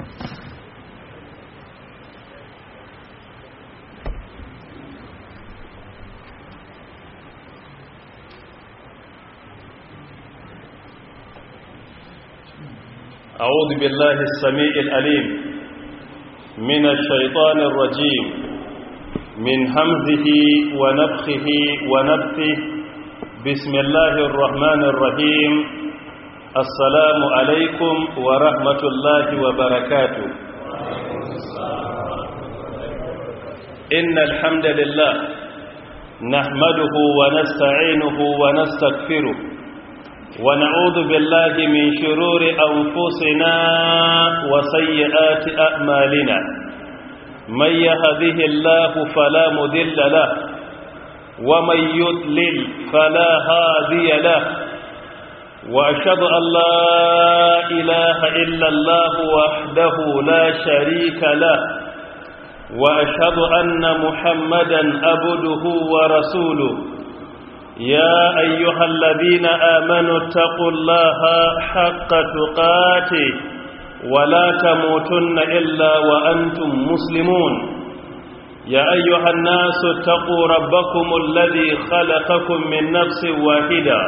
أعوذ بالله السميع الأليم من الشيطان الرجيم من همزه ونفخه ونفثه بسم الله الرحمن الرحيم السلام عليكم ورحمة الله وبركاته إن الحمد لله نحمده ونستعينه ونستغفره ونعوذ بالله من شرور أنفسنا وسيئات أعمالنا من يهده الله فلا مذل له ومن يضلل فلا هادي له وأشهد أن لا إله إلا الله وحده لا شريك له وأشهد أن محمدا أبده ورسوله يا أيها الذين آمنوا اتقوا الله حق تقاته ولا تموتن إلا وأنتم مسلمون يا أيها الناس اتقوا ربكم الذي خلقكم من نفس واحدة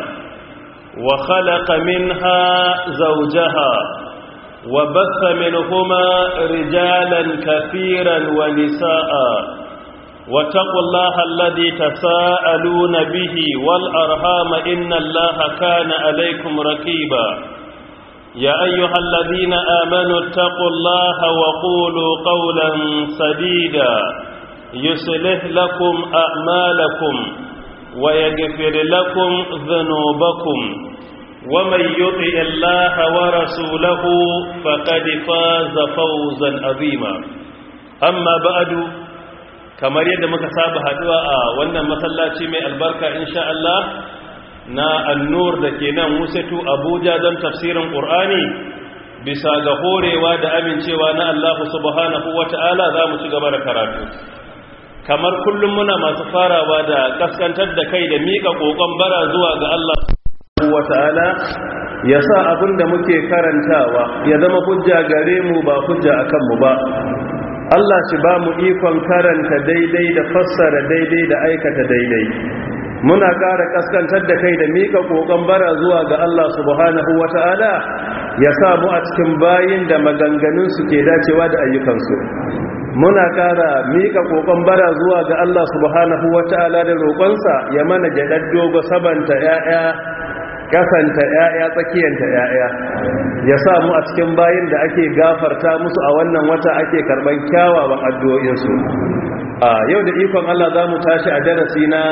وخلق منها زوجها وبث منهما رجالا كثيرا ونساء واتقوا الله الذي تساءلون به والأرهام إن الله كان عليكم ركيبا يا أيها الذين آمنوا اتقوا الله وقولوا قولا سديدا يصلح لكم أعمالكم ويغفر لكم ذنوبكم ومن يطع الله ورسوله فقد فاز فوزا عظيما أما بعد kamar yadda muka saba haduwa a wannan masallaci mai albarka insha Allah na annur da ke nan musatu abuja don tafsirin ƙur'ani bisa ga horewa da amincewa na Allah subhanahu wa ta'ala za mu ci gaba da karatu kamar kullum muna masu farawa da kaskantar da kai da miƙa ƙoƙon bara zuwa ga Allah wa ta'ala ya sa abin da muke karantawa ya zama hujja gare mu ba hujja a kanmu ba Allah shi ba mu ikon karanta daidai da fassara daidai da aikata daidai muna ƙara kaskantar da kai da mika ƙoƙon bara zuwa ga Allah subhanahu wata'ala ya sa mu a cikin bayin da maganganun su ke dacewa da ayyukansu muna ƙara mika ƙoƙon bara zuwa ga Allah subhanahu wata'ala da roƙonsa ya mana jaɗar dogo sabanta 'ya'ya kasanta ‘ya'ya tsakiyanta ‘ya'ya ya sa mu a cikin bayin da ake gafarta musu a wannan wata ake karɓar kyawawan addu'o'insu a yau da ikon Allah za mu tashi a darasi na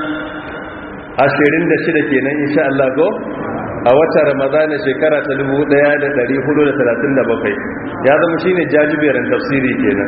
26 kenan insha Allah go a wata ramadana shekara ta 1437 ya zama shine jajiberin tafsiri kenan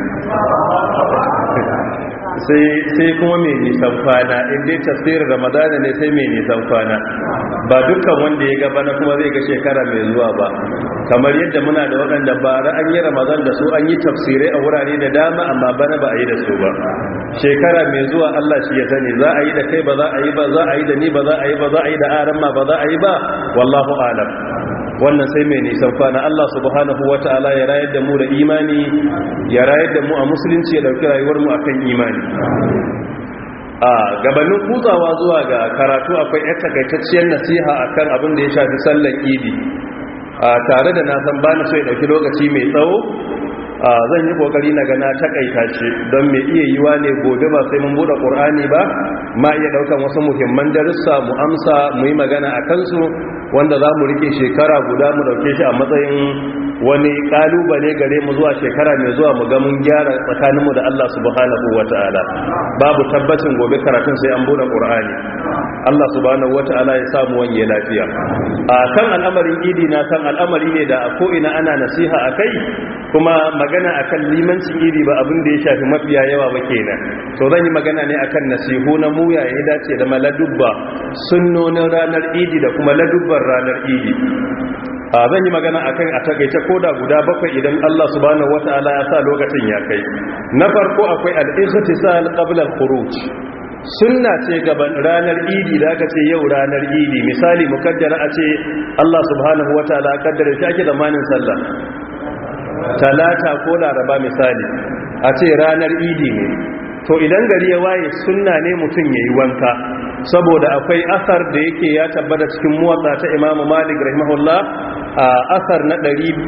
sai kuma mai nisan kwana inda tafsirin ramadana ne sai mai nisan kwana ba dukkan wanda ya gaba na kuma zai ga shekara mai zuwa ba kamar yadda muna da waɗanda bara an yi ramadan da su an yi tafsirai a wurare da dama amma bana ba a yi da su ba shekara mai zuwa Allah shi ya sani za a yi da kai ba za a yi ba za a yi da ni ba za a yi ba za a yi da aran ma ba za a yi ba wallahu alam wannan sai mai nisan kwana Allah subhanahu wata'ala ya rayar da mu da imani ya rayar da mu a musulunci ya dauki rayuwar mu akan imani a gabanin kutsawa zuwa ga karatu akwai yar takaitacciyar nasiha akan abin da ya shafi sallar idi a tare da na san bani so ya dauki lokaci mai tsawo zan yi kokari na gana takaita shi don mai iya yiwa ne gobe ba sai mun bude qur'ani ba ma iya daukan wasu muhimman darussa mu amsa mu yi magana a kansu wanda za mu rike shekara guda mu dauke shi a matsayin wani kalubale gare mu zuwa shekara mai zuwa mu ga mun gyara tsakaninmu da Allah subhanahu wata'ala babu tabbacin gobe karatun sai an bude qur'ani Allah subhanahu wata'ala ya samu wanye lafiya a kan al'amarin idi na kan al'amari ne da a ko ina ana nasiha akai kuma magana akan limancin iri ba abin da ya shafi mafiya yawa ba kenan so zan yi magana ne akan nasihu na muya ya dace da maladubba sunnonin ranar idi da kuma ladubban ranar idi a zan yi magana akan a takaice koda guda bakwai idan Allah subhanahu wata'ala ya sa lokacin ya kai na farko akwai al-ightisal qabla al-khuruj sunna ce gaban ranar idi da aka ce yau ranar idi misali mukaddara a ce Allah subhanahu wata'ala kaddara shi ake da manin sallah talata ko laraba misali a ce ranar idi ne to idan gari ya waye sunna ne mutum ya yi wanka saboda akwai asar da yake ya tabbata cikin muwatsa ta imamu malik rahimahullah a asar na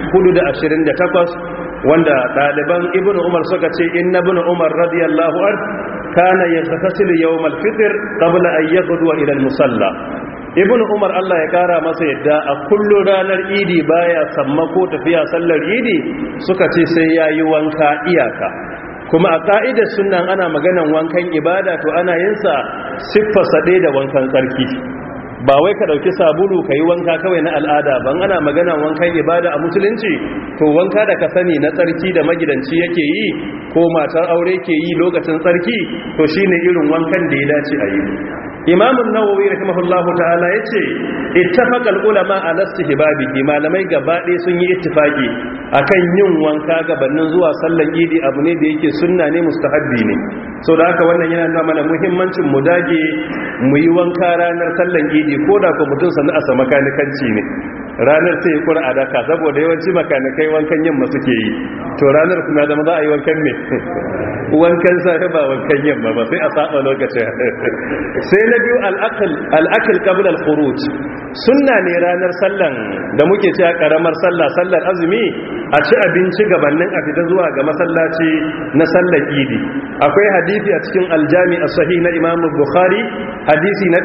428 wanda ɗaliban ibn umar suka ce inna ibn umar radiyallahu an kana yaghtasilu yawm al-fitr qabla an yaghdu ila al-musalla ibn umar Allah ya kara masa yadda a kullu ranar idi baya sammako tafiya sallar idi suka ce sai yayi wanka iyaka kuma a ka'idar sunan ana maganan wankan ibada to ana yin sa siffa sade da wankan tsarki ba wai ka dauki sabulu ka yi wanka kawai na al'ada ban ana magana wankan ibada a musulunci to wanka da ka sani na tsarki da magidanci yake yi ko matar aure ke yi lokacin tsarki to shine irin wankan da ya dace a yi imamun nawawi rahimahullahu ta'ala yace ittafaqal ulama ala istihbabihi malamai gaba ɗaya sun yi ittifaki akan yin wanka gabanin zuwa sallan idi abu ne da yake sunna ne mustahabbi ne so da haka wannan yana nuna mana muhimmancin mu dage mu yi wanka ranar sallan idi ko da ko mutum sanu a makanikanci ne ranar sai ya kura a daka saboda yawanci makanikai wankan yamma suke yi to ranar kuma zama za a yi wankan ne wankan safe ba wankan yamma ba sai a saba lokacin sai na biyu al'akil qabl al-khuruj sunna ne ranar sallan da muke cewa karamar sallah sallar azumi a ci abinci gabanin a fita zuwa ga masallaci na sallar idi akwai hadisi a cikin aljami as-sahih na imam bukhari hadisi na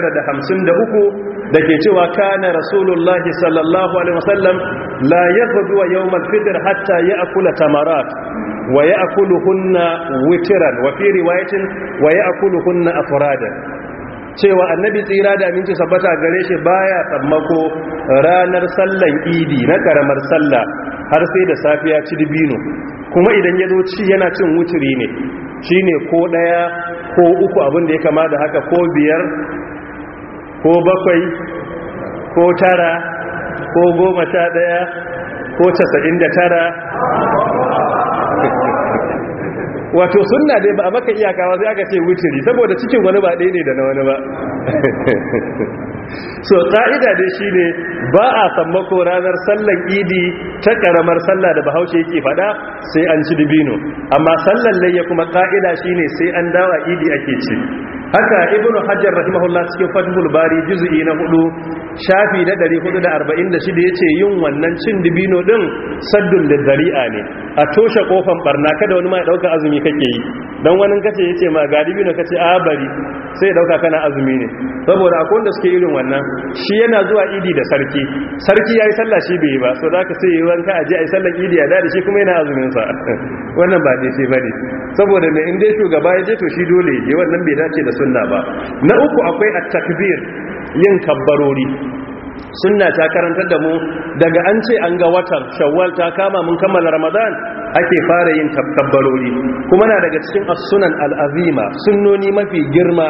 953 da ke cewa kana rasulullahi sallallahu alaihi wasallam la yaghdu yawm al-fitr hatta ya'kula tamarat wa ya'kuluhunna witran wa fi riwayatin wa ya'kuluhunna afradan cewa annabi tsira da aminci sabbata gare shi baya tsammako ranar sallan idi na karamar sallah har sai da safiya ci dibino kuma idan ya zo ci yana cin wuturi ne shine ko daya ko uku abin da ya kama da haka ko biyar ko bakwai ko tara ko goma sha daya ko casa'in da tara wato sunna dai ba a maka iyakawa sai aka ce wuturi saboda cikin wani ba ɗaya ne da na wani ba so ƙa'ida dai shi ne ba a sammako ranar sallan idi ta ƙaramar sallah da bahaushe yake faɗa sai an ci dibino amma sallan layya kuma ƙa'ida shi ne sai an dawa idi ake ci haka ibnu hajjar rahimahullah cikin fathul bari juz'i na hudu shafi na 446 yace yin wannan cin dibino din saddun lidari'a ne a toshe kofan barna kada wani ma ya dauka azumi kake yi dan wani kace yace ma ga dibino kace a bari sai ya dauka kana azumi ne saboda akwai wanda suke irin wannan shi yana zuwa idi da sarki sarki yayi sallah shi bai yi ba so zaka sai yi wanka aje ai sallar idi ya dade shi kuma yana azumin sa wannan ba dai sai bane saboda mai in dai shugaba ya je to shi dole ya wannan bai dace da sunna ba na uku akwai at-takbir yin kabbarori sunna ta karantar da mu daga an ce an ga watan shawwal ta kama mun kammala ramadan ake fara yin kabbarori kuma na daga cikin as-sunan al-azima sunnoni mafi girma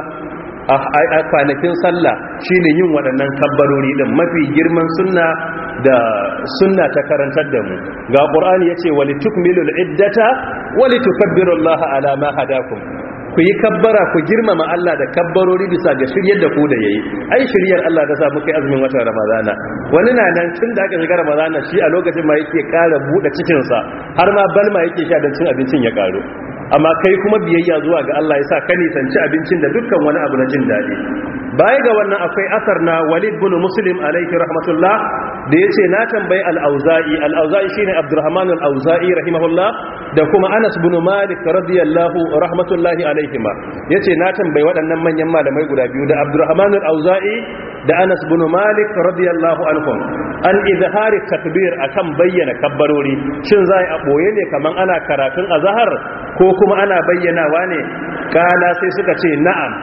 a kwanakin sallah shine yin waɗannan kabbarori din mafi girman sunna da sunna ta karantar da mu ga qur'ani yace walitukmilul iddata walitukabbirullaha ala ma hadakum ku yi kabbara ku girmama Allah da kabbarori bisa ga shiryar da ku da yayi ai shiryar Allah ta sa muka yi azumin watan Ramadana wani na nan tun da aka shiga Ramadana shi a lokacin ma yake ƙara buɗe cikin sa har ma balma yake sha don cin abincin ya ƙaru amma kai kuma biyayya zuwa ga Allah ya sa ka nisanci abincin da dukkan wani abu na jin daɗi baya ga wannan akwai asar na Walid bin Muslim alaihi rahmatullah da yace na tambayi al-Auza'i al-Auza'i shine Abdurrahman al-Auza'i rahimahullah da kuma Anas bin Malik radiyallahu rahmatullahi alaihima yace na tambayi waɗannan manyan malamai guda biyu da Abdurrahman al-Auza'i da Anas bin Malik radiyallahu anhum an izhari takbir akan bayyana kabbarori shin zai a boye ne kaman ana karatun azhar ko kuma ana bayyanawa ne kala sai suka ce na'am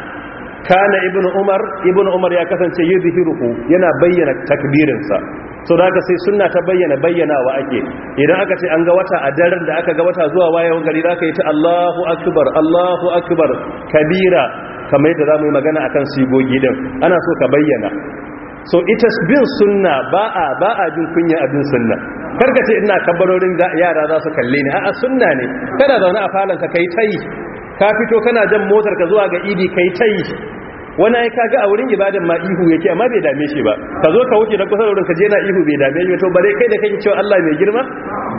kana ibnu umar ibnu umar ya kasance yuzhiruhu yana bayyana takbirinsa so da sai sunna ta bayyana bayyanawa ake idan aka ce an ga wata a daren da aka ga wata zuwa wayewan gari da aka yi ta Allahu akbar Allahu akbar kabira kamar yadda zamu yi magana akan sigogi din ana so ka bayyana so ita bin sunna ba a ba a jin kunya abin sunna karka ce ina kabbarorin yara za su kalle ni a'a sunna ne kada zaune a falanka kai tayi ka fito kana jan motar ka zuwa ga idi kai tayi wani ai kaga a wurin ibadan ma ihu yake amma bai dame shi ba ka zo ka wuce da kusa wurin ka je na ihu bai dame shi to bare kai da kake cewa Allah mai girma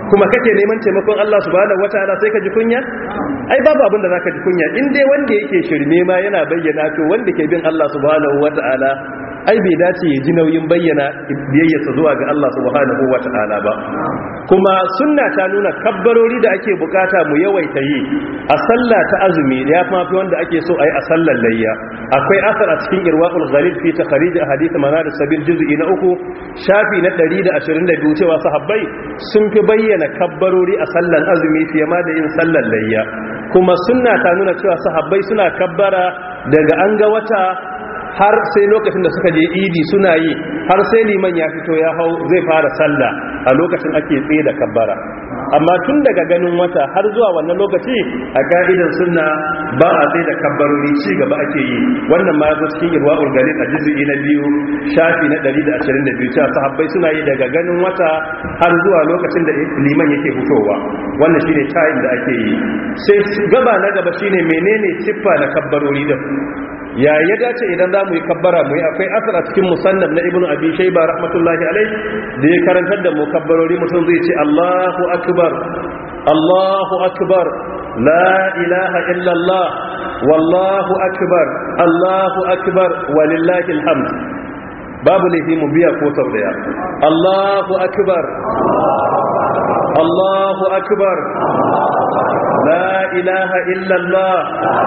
kuma kake neman taimakon Allah subhanahu wataala sai ka ji kunya ai babu abin da zaka ji kunya in dai wanda yake shirme ma yana bayyana to wanda ke bin Allah subhanahu wataala ai bai dace ya ji nauyin bayyana biyayyarsa zuwa ga Allah subhanahu wata'ala ba kuma sunna ta nuna kabbarori da ake bukata mu yawaita yi a sallah ta azumi ya mafi wanda ake so ai a sallar layya akwai asar a cikin irwaul ghalib fi takhrij ahadith manar sabil juz'i na uku shafi na 122 cewa sahabbai sun fi bayyana kabbarori a sallar azumi fiye ma da yin sallar layya kuma sunna ta nuna cewa sahabbai suna kabbara daga an ga wata har sai lokacin da suka je idi suna yi har sai liman ya fito ya hau zai fara sallah a lokacin ake tsaye da kabbara amma tun daga ganin wata har zuwa wannan lokaci a ka'idan sunna ba a tsaye da kabbarori ci gaba ake yi wannan ma yazo cikin irwaul galil a juz'i na biyu shafi na 122 cewa sahabbai suna yi daga ganin wata har zuwa lokacin da liman yake fitowa wannan shine time da ake yi sai gaba na gaba shine menene siffa na kabbarori da ya ya dace idan za mu yi kabbara mu yi akwai asar a cikin musannaf na ibnu abi shayba rahmatullahi alai da ya karantar da mu kabbarori mutum zai ce Allahu akbar Allahu akbar la ilaha illa Allah wallahu akbar Allahu akbar walillahi alhamd babu laifi mu biya ko sau daya Allahu akbar Allahu akbar la ilaha illa Allah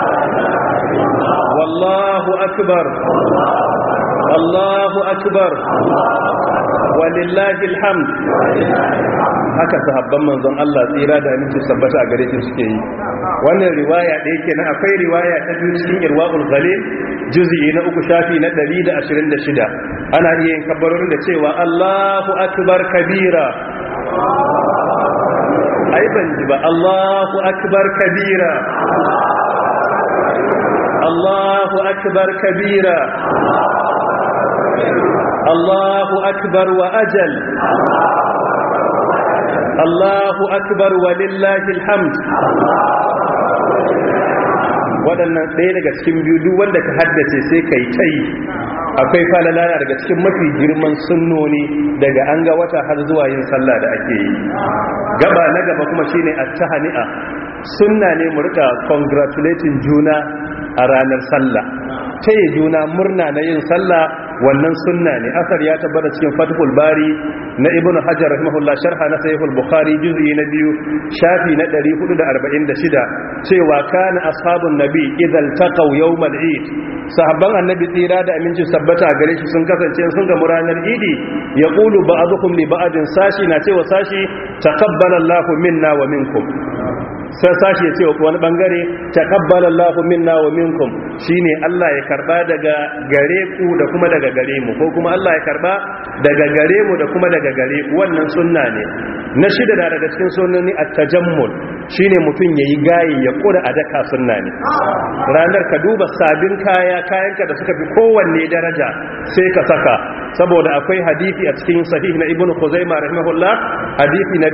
والله أكبر الله أكبر ولله الحمد haka sahabban manzon Allah tsira da aminci sabbata a gare shi suke yi wannan riwaya da yake na akwai riwaya ta biyu cikin irwaul ghalil juz'i na uku shafi na 126 ana iya yin kabbarorin da cewa Allahu akbar kabira ai ban ji ba Allahu akbar kabira الله أكبر كبيرا الله أكبر وأجل الله أكبر ولله الحمد waɗannan ɗaya daga cikin biyu duk wanda ka haddace sai ka yi ta yi akwai falala daga cikin mafi girman sunnoni daga an ga wata har zuwa yin sallah da ake yi gaba na gaba kuma shine at-tahani'a sunna ne mu rika congratulating juna a ranar sallah taya juna murna na yin sallah wannan sunna ne asar ya tabbata cikin fathul bari na ibnu hajar rahimahullah sharha na sahihul bukhari juz'i na biyu shafi na 446 cewa kana ashabun nabi idan taqaw yawmal eid sahabban annabi tsira da aminci sabbata gare shi sun kasance sun ga ranar idi yaqulu ba'dukum li ba'din sashi na cewa sashi taqabbala Allahu minna wa minkum sai sashi ya ce wa wani bangare taqabbala Allahu minna wa minkum shine Allah ya karba daga gare ku da kuma daga gare mu ko kuma Allah ya karba daga gare mu da kuma daga gare ku wannan sunna ne na shida da daga cikin sunnoni at-tajammul shine mutum yayi gayi ya kura a daka sunna ne ranar ka duba sabin kaya kayanka da suka fi kowanne daraja sai ka saka saboda akwai hadisi a cikin sahih na ibnu khuzaimah rahimahullah hadisi na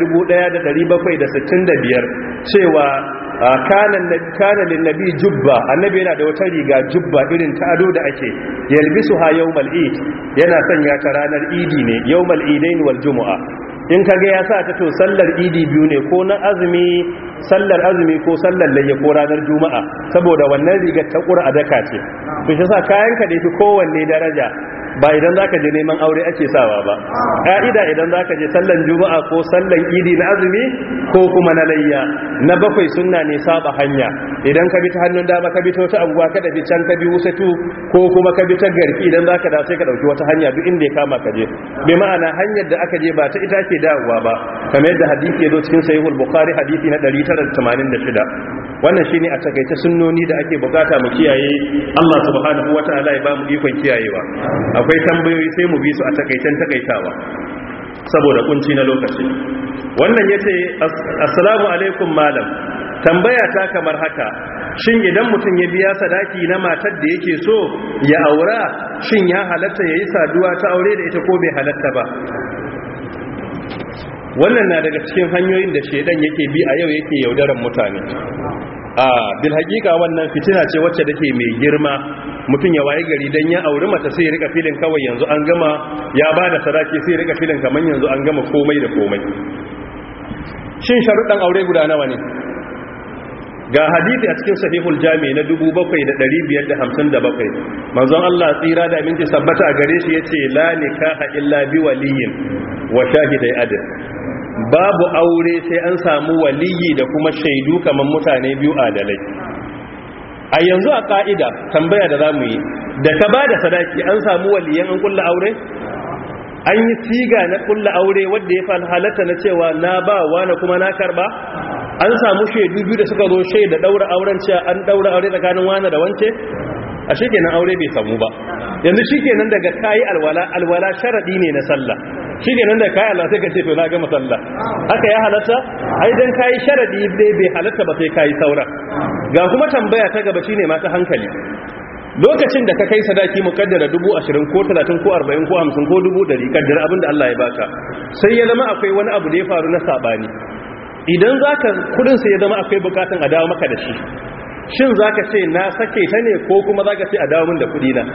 1765 cewa kana lin nabi jubba annabi yana da wata riga jubba irin ta ado da ake yalbisu ha yawmal eid yana sanya ta ranar idi ne yawmal idain wal jumu'a in kaga ya sa ta to sallar idi biyu ne ko na azumi sallar azumi ko sallar layya ko ranar juma'a saboda wannan rigar ta qur'a daka ce to shi sa kayanka da yafi kowanne daraja ba idan zaka je neman aure ake sawa ba ka'ida idan zaka je sallan juma'a ko sallan idi na azumi ko kuma na layya na bakwai sunna ne saba hanya idan ka bi ta hannun dama ka bi ta wata abuwa ka dabi can ka bi wusatu ko kuma ka bi ta garki idan zaka da sai ka dauki wata hanya duk inda ya kama ka je bi ma'ana hanyar da aka je ba ta ita ke dawowa ba kamar yadda hadisi ya zo cikin sahihul bukhari hadisi na 986 wannan shine a takaice sunnoni da ake bukata mu kiyaye Allah subhanahu wataala ya ba mu ikon kiyayewa akwai tambayoyi sai mu bi su a takaicen takaitawa saboda kunci na lokaci wannan yace assalamu alaikum malam tambaya ta kamar haka shin idan mutum ya biya sadaki na matar da yake so ya aura shin ya halatta yayi saduwa ta aure da ita ko bai halatta ba wannan na daga cikin hanyoyin da shedan yake bi a yau yake yaudaran mutane a bil hakika wannan fitina ce wacce take mai girma mutum ya waye gari dan ya auri mata sai ya rika filin kawai yanzu an gama ya bada sadaki sai ya rika filin kaman yanzu an gama komai da komai shin sharuɗan aure guda nawa ne ga hadisi a cikin sahihul jami na 7557 manzon Allah tsira da aminci sabbata a gare shi yace la nikaha illa bi waliyin wa shahidai adl babu aure sai an samu waliyi da kuma shaidu kamar mutane biyu adalai a yanzu a ka'ida tambaya da zamu yi da ka bada sadaki an samu waliyan an kulla aure an yi siga na kulla aure wadda ya fa halatta na cewa na ba wani kuma na karba an samu shaidu biyu da suka zo shaida daura auren cewa an daura aure tsakanin wani da wance a kenan aure bai samu ba yanzu shikenan daga kayi alwala alwala sharadi ne na sallah shikenan da kayi Allah sai ka ce to na gama sallah haka ya halatta ai dan kayi sharadi dai bai halatta ba sai kayi saura ga kuma tambaya ta gaba shine ma ta hankali lokacin da ka kai sadaki mukaddara 20 ko 30 ko 40 ko 50 ko 100 kaddara abinda Allah ya baka sai ya zama akwai wani abu da ya faru na sabani idan zaka kudin sai ya zama akwai bukatun a dawo maka da shi shin zaka ce na sake ta ne ko kuma zaka ce a dawo min da kudi na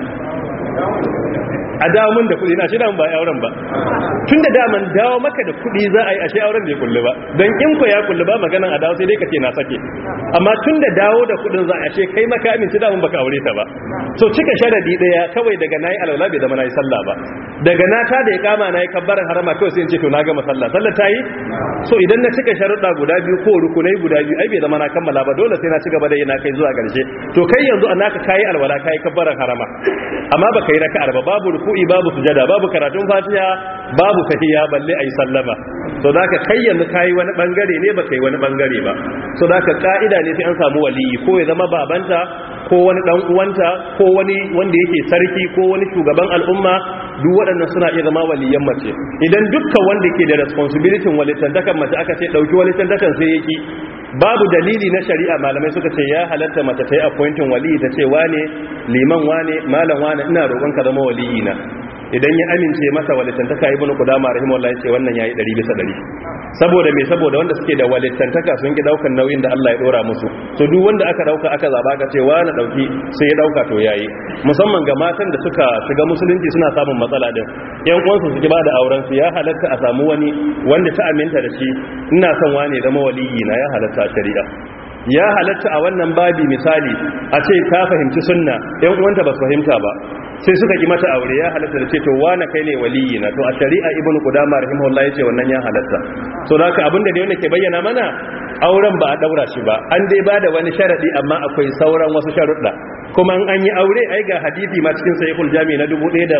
a dawo min da kudi na shi da ba auren ba tun da daman dawo maka da kudi za a yi ashe auren bai kullu ba don in ko ya kullu ba maganan a dawo sai dai ka ce na sake amma tun da dawo da kudin za a ashe kai maka amince da mun baka aure ta ba so cika sharadi daya kawai daga nayi alwala bai zama nayi sallah ba daga na ta da ya kama nayi kabbaran harama kawai sai in ce to na gama sallah sallah ta yi so idan na cika sharuɗa guda biyu ko rukunai guda biyu ai bai zama na kammala ba dole sai na ci gaba da yana kai zuwa ƙarshe to kai yanzu a naka kayi alwala kayi kabbaran harama amma baka yi raka'ar ba babu ruku'i babu sujada babu karatun fatiha babu tahiyya balle ayi sallama so da ka kai yanzu kayi wani bangare ne baka yi wani bangare ba so da ka ka'ida ne sai an samu waliyi ko ya zama babanta ko wani dan uwanta ko wani wanda yake sarki ko wani shugaban al'umma duk waɗannan suna iya zama waliyan mace idan dukkan wanda ke da responsibility walitantakan mace aka ce dauki walitantakan sai yake babu dalili na shari'a malamai suka ce ya halatta mace ta yi appointing wali ta ce wane liman wane malam wane ina roƙon ka zama waliyi na idan ya amince masa walittantaka ibnu qudama rahimahullah yace wannan yayi 100 bisa 100 saboda me saboda wanda suke da walittantaka sun ki daukan nauyin da Allah ya dora musu to duk wanda aka dauka aka zaba ka ce wani dauki sai ya dauka to yayi musamman ga matan da suka shiga musulunci suna samun matsala din yan uwansu su ki bada auren su ya halatta a samu wani wanda ta aminta da shi ina son wani zama waliyi na ya halatta a shari'a ya halatta a wannan babi misali a ce ka fahimci sunna yan uwanta ba su fahimta ba sai suka ki mata aure ya halatta da ce to wane kai ne waliyi na to a shari'a ibn qudama rahimahullah yace wannan ya halatta so da haka abinda da wanda ke bayyana mana auren ba a daura shi ba an dai bada wani sharadi amma akwai sauran wasu sharuɗa kuma an yi aure ai ga hadisi ma cikin sahihul jami na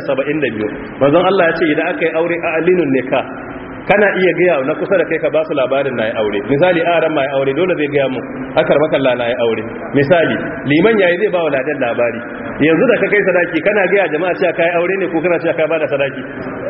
1172 manzon Allah ya ce idan aka yi aure a alinun nikah kana iya gaya na kusa da kai ka ba su labarin na ya aure misali a ran ma ya aure dole zai gaya mu akar makalla na ya aure misali liman yayi zai ba wa ladan labari yanzu da ka kai sadaki kana gaya jama'a cewa kai aure ne ko kana cewa ka bada sadaki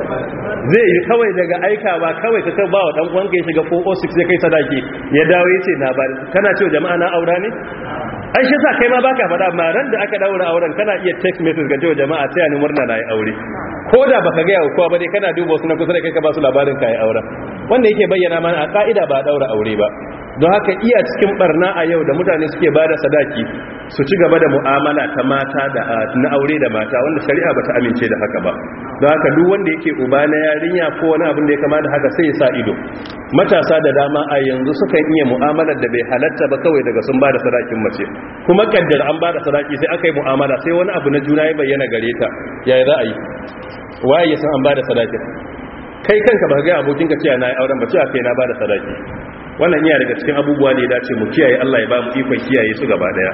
zai yi kawai daga aikawa kawai ka ba wa dan uwanka ya shiga 406 zai kai sadaki ya dawo yace na bari kana cewa jama'a na aura ne ai shi sa kai ma baka faɗa amma ran da aka daura auren kana iya text message ga cewa jama'a sai ni murna na yi aure ko da baka ga yawa kowa ba dai kana duba wasu na kusa da kai ka ba su labarin kai auren wanda yake bayyana mana a ka'ida ba daura aure ba don haka iya cikin barna a yau da mutane suke bada sadaki su ci gaba da mu'amala ta mata da na aure da mata wanda shari'a bata amince da haka ba don haka duk wanda yake uba na yarinya ko wani abin da ya kama da haka sai ya sa ido matasa da dama a yanzu sukan iya mu'amalar da bai halatta ba kawai daga sun bada sadakin mace kuma kaddar an bada sadaki sai aka yi mu'amala sai wani abu na juna ya bayyana gare ta yaya za a yi waye ya san an bada sadakin kai kanka ba ga abokinka cewa na yi auren ba cewa kai na bada sadaki wannan iya daga cikin abubuwa ne dace mu kiyaye Allah ya ba mu ikon kiyaye su gaba daya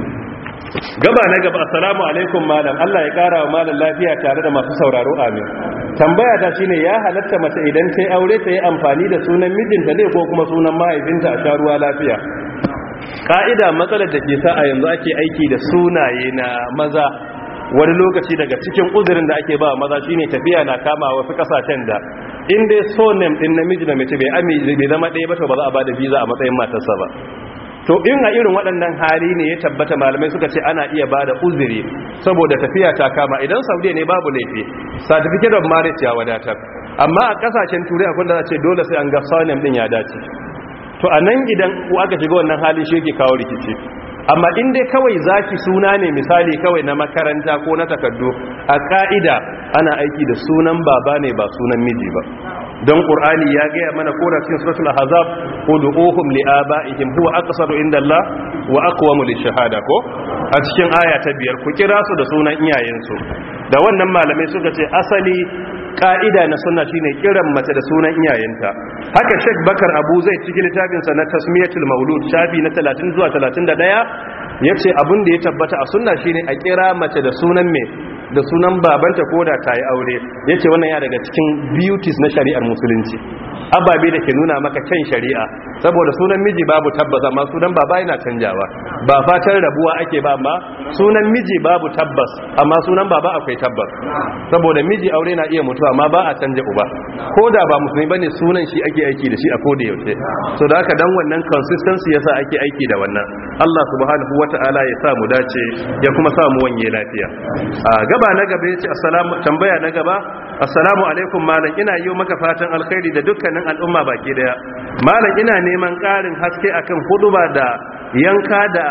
gaba na gaba assalamu alaikum malam Allah ya kara wa malam lafiya tare da masu sauraro amin tambaya ta shine ya halatta mace idan ta yi aure ta yi amfani da sunan mijinta ne ko kuma sunan mahaifinta a sha ruwa lafiya ka'ida matsalar da ke sa a yanzu ake aiki da sunaye na maza wani lokaci daga cikin uzurin da ake ba maza shine tafiya na kama wasu kasashen da in dai so name din namiji da mace bai ami bai zama ɗaya ba to ba za a bada visa a matsayin matarsa ba to in a irin waɗannan hali ne ya tabbata malamai suka ce ana iya bada uzuri saboda tafiya ta kama idan saudiya ne babu laifi certificate of marriage ya wadatar amma a kasashen turai akwai da ce dole sai an ga surname din ya dace to a nan idan aka shiga wannan halin shi yake kawo rikici amma in dai kawai zaki suna ne misali kawai na makaranta ko na takardu a ka'ida ana aiki da sunan baba ne ba sunan miji ba don qur'ani ya gaya mana ko da cikin suratul ahzab ud'uhum li'aba'ihim huwa aqsadu indallah wa aqwamu lishahada ko a cikin aya ta biyar ku kira su da sunan iyayensu da wannan malamai suka ce asali ka'ida na sunna shine kiran mace da sunan iyayenta haka Sheikh Bakar Abu Zaid cikin littafinsa na Tasmiyatul Maulud shafi na 30 zuwa 31 yace abin da ya tabbata a sunna shine a kira mace da sunan me da sunan babanta ko da ta yi aure ya ce wannan ya daga cikin beauties na shari'ar musulunci ababe da ke nuna maka can shari'a saboda sunan miji babu tabbas amma sunan baba yana canjawa ba fatan rabuwa ake ba amma sunan miji babu tabbas amma sunan baba akwai tabbas saboda miji aure na iya mutuwa amma ba a canja uba ko da ba musulmi bane sunan shi ake aiki da shi a koda yaushe so da haka dan wannan consistency yasa ake aiki da wannan Allah subhanahu wata'ala ya sa mu dace ya kuma sa mu wanye lafiya a gaba na gaba yace assalamu tambaya na gaba assalamu alaikum malam ina yi maka fatan alkhairi da dukkanin al'umma baki daya malam ina neman karin haske akan huduba da yanka da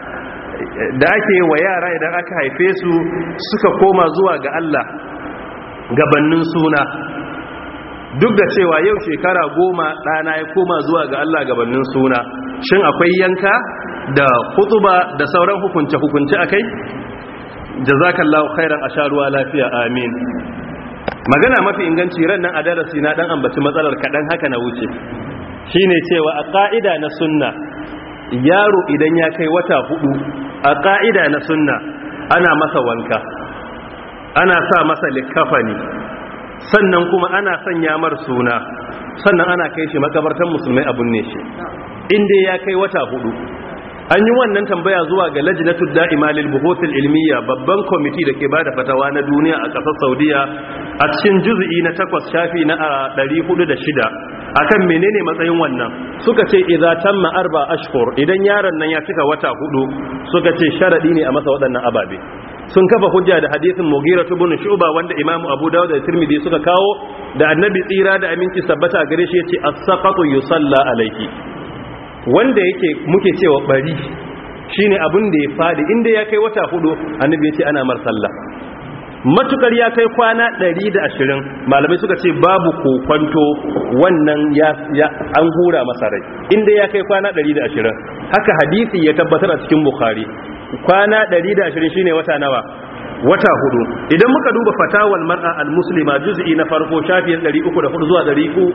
da ake wa yara idan aka haife su suka koma zuwa ga Allah gabannin suna duk da cewa yau shekara goma ɗana ya koma zuwa ga Allah gabannin suna shin akwai yanka da hutuba da sauran hukunce-hukunce a kai jazakallahu khairan a sha ruwa lafiya amin magana mafi inganci ran nan a darasi na dan ambaci matsalar kaɗan haka na wuce shine cewa a ƙa'ida na sunna yaro idan ya kai wata hudu a ƙa'ida na sunna ana masa wanka ana sa masa likafani sannan kuma ana sanya mar suna sannan ana kai shi makabartan musulmai abun ne shi inda ya kai wata hudu an yi wannan tambaya zuwa ga lajnatud da'ima lil buhuthil ilmiya babban kwamiti da ke bada fatawa na duniya a ƙasar Saudiya a cikin juz'i na 8 shafi na 406 akan menene matsayin wannan suka ce idza tamma arba ashhur idan yaron nan ya cika wata hudu suka ce sharadi ne a masa waɗannan ababe sun kafa hujja da hadisin Mughira ibn Shu'ba wanda Imam Abu Dawud da Tirmidhi suka kawo da Annabi tsira da aminci sabbata gare shi yace as-saqatu yusalla alayhi wanda yake muke cewa bari shine abin da ya fadi inda ya kai wata hudu annabi yace ana mar sallah matukar ya kai kwana 120 malamai suka ce babu kokwanto wannan ya, an hura masa rai inda ya kai kwana 120 haka hadisi ya tabbatar a cikin bukhari kwana 120 shine wata nawa wata hudu idan muka duba fatawal mar'a al-muslima juz'i na farko shafin 304 zuwa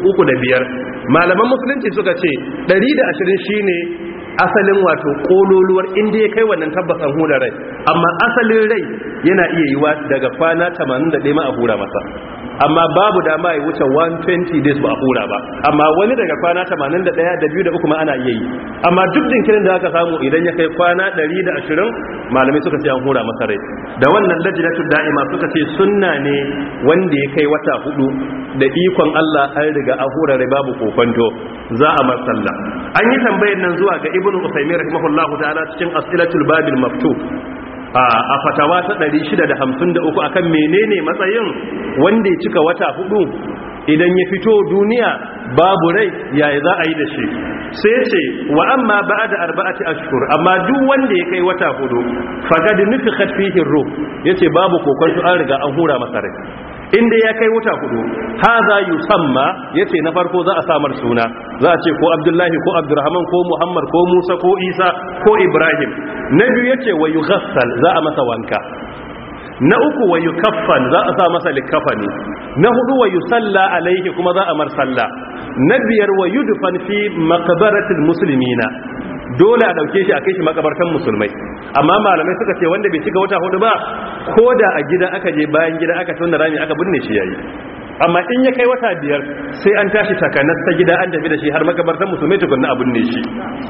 305 malaman musulunci suka ce 120 shine asalin wato kololuwar inda ya kai wannan tabbasan hura rai amma asalin rai yana iya yiwa daga kwana 81 ma a hura masa amma babu dama ya wuce 120 days ba a hura ba amma wani daga kwana 81 da biyu da uku ma ana iya yi amma duk jinkirin da aka samu idan ya kai kwana 120 malamai suka ce an hura masa rai da wannan lajinatu da'ima suka ce sunna ne wanda ya kai wata hudu da ikon Allah an riga an hura rai babu kokonto za a matsalla an yi tambayar nan zuwa ga ibnu usaymin rahimahullahu ta'ala cikin asilatul babil maftub a fatawa ta 653 akan menene matsayin wanda ya cika wata hudu idan ya fito duniya babu rai yaya za a yi da shi sai ce wa amma ba'da arba'ati ashhur amma duk wanda ya kai wata hudu faqad nufikhat fihi ruh yace babu kokonto an riga an hura masa rai inda ya kai wata hudu haza yusamma yace na farko za a samar suna za a ce ko abdullahi ko abdurrahman ko muhammad ko musa ko isa ko ibrahim na biyu yace wa yughassal za a masa wanka na uku wa yukaffan za a sa masa likafani na hudu wa yusalla alaihi kuma za a mar salla na biyar wa yudfan fi maqbaratil muslimina dole a dauke shi a kai shi makabartan musulmai amma malamai suka ce wanda bai cika wata hudu ba ko da a gida aka je bayan gida aka tona rami aka binne shi yayi amma in ya kai wata biyar sai an tashi takanas ta gida an tafi da shi har makabartan musulmai tukunna a binne shi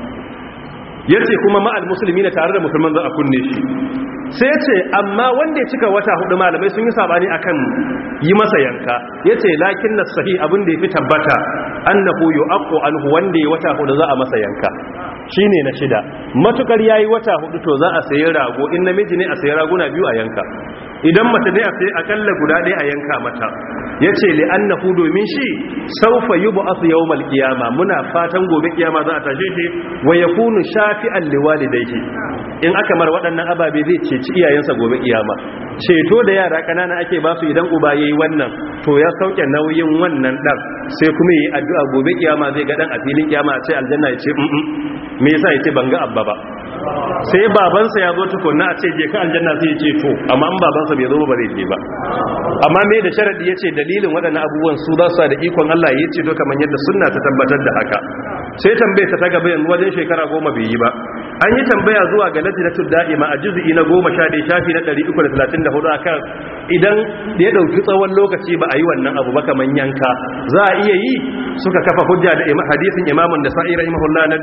yace kuma ma'al musulmi na tare da musulman za a kunne shi sai ce amma wanda ya cika wata hudu malamai sun yi sabani akan yi masa yanka yace lakin na sahi abin da yafi tabbata annahu yu'aqqu anhu wanda ya wata hudu za a masa yanka shine na shida matukar yayi wata hudu to za a sayi rago in namiji ne a sayi raguna biyu a yanka idan mace ne a sayi akalla guda ɗaya a yanka mata yace li annahu domin shi sawfa yub'ath yawmal qiyama muna fatan gobe kiyama za a tashe shi wa yakunu shafi'an liwalidayhi in aka mar waɗannan ababe zai ceci iyayensa gobe kiyama ceto da yara kanana ake ba su idan uba yayi wannan to ya sauke nauyin wannan dan sai kuma yi addu'a gobe kiyama zai ga dan a filin kiyama a ce aljanna ya ce me yasa ya ce ban ga abba ba sai babansa ya zo tukunna a ce je ka aljanna sai ya ce to amma in babansa bai zo ba zai je ba amma me da sharadi ya ce dalilin waɗannan abubuwan su za su da ikon Allah ya ce to kamar yadda sunna ta tabbatar da haka sai tambaye ta ta gaba yanzu wajen shekara goma bai yi ba an yi tambaya zuwa ga lajnatul da'ima a juz'i na goma sha ɗaya shafi na 334 akan idan ya ɗauki tsawon lokaci ba a yi wannan abu ba kamar yanka za a iya yi suka kafa hujja da hadisin imamun da sa'i rahimahullah na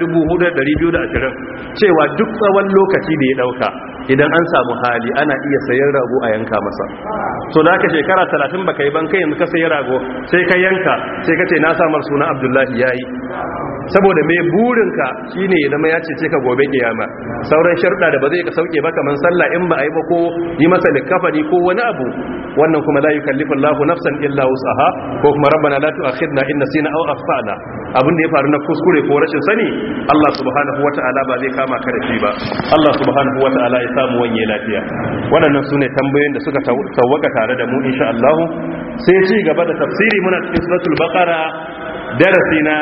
4220 cewa duk tsawon lokaci da ya ɗauka idan an samu hali ana iya sayan rago a yanka masa so da aka shekara 30 baka yi ban kai yanzu ka sayi rago sai ka yanka sai ka ce na samar suna abdullahi yayi saboda mai burinka shine ya zama ya cece ka gobe kiyama sauran sharuɗa da ba zai ka sauke ba kamar sallah in ba a yi ba ko yi masa likafani ko wani abu wannan kuma la yukallifu Allahu nafsan illa wus'aha ko kuma rabbana la tu'akhidna in nasina aw akhtana abin da ya faru na kuskure ko rashin sani Allah subhanahu wata'ala ba zai kama ka da shi ba Allah subhanahu wata'ala ya samu wanye lafiya waɗannan sune tambayoyin da suka tawaka tare da mu insha Allah sai ci gaba da tafsiri muna cikin suratul baqara darasi na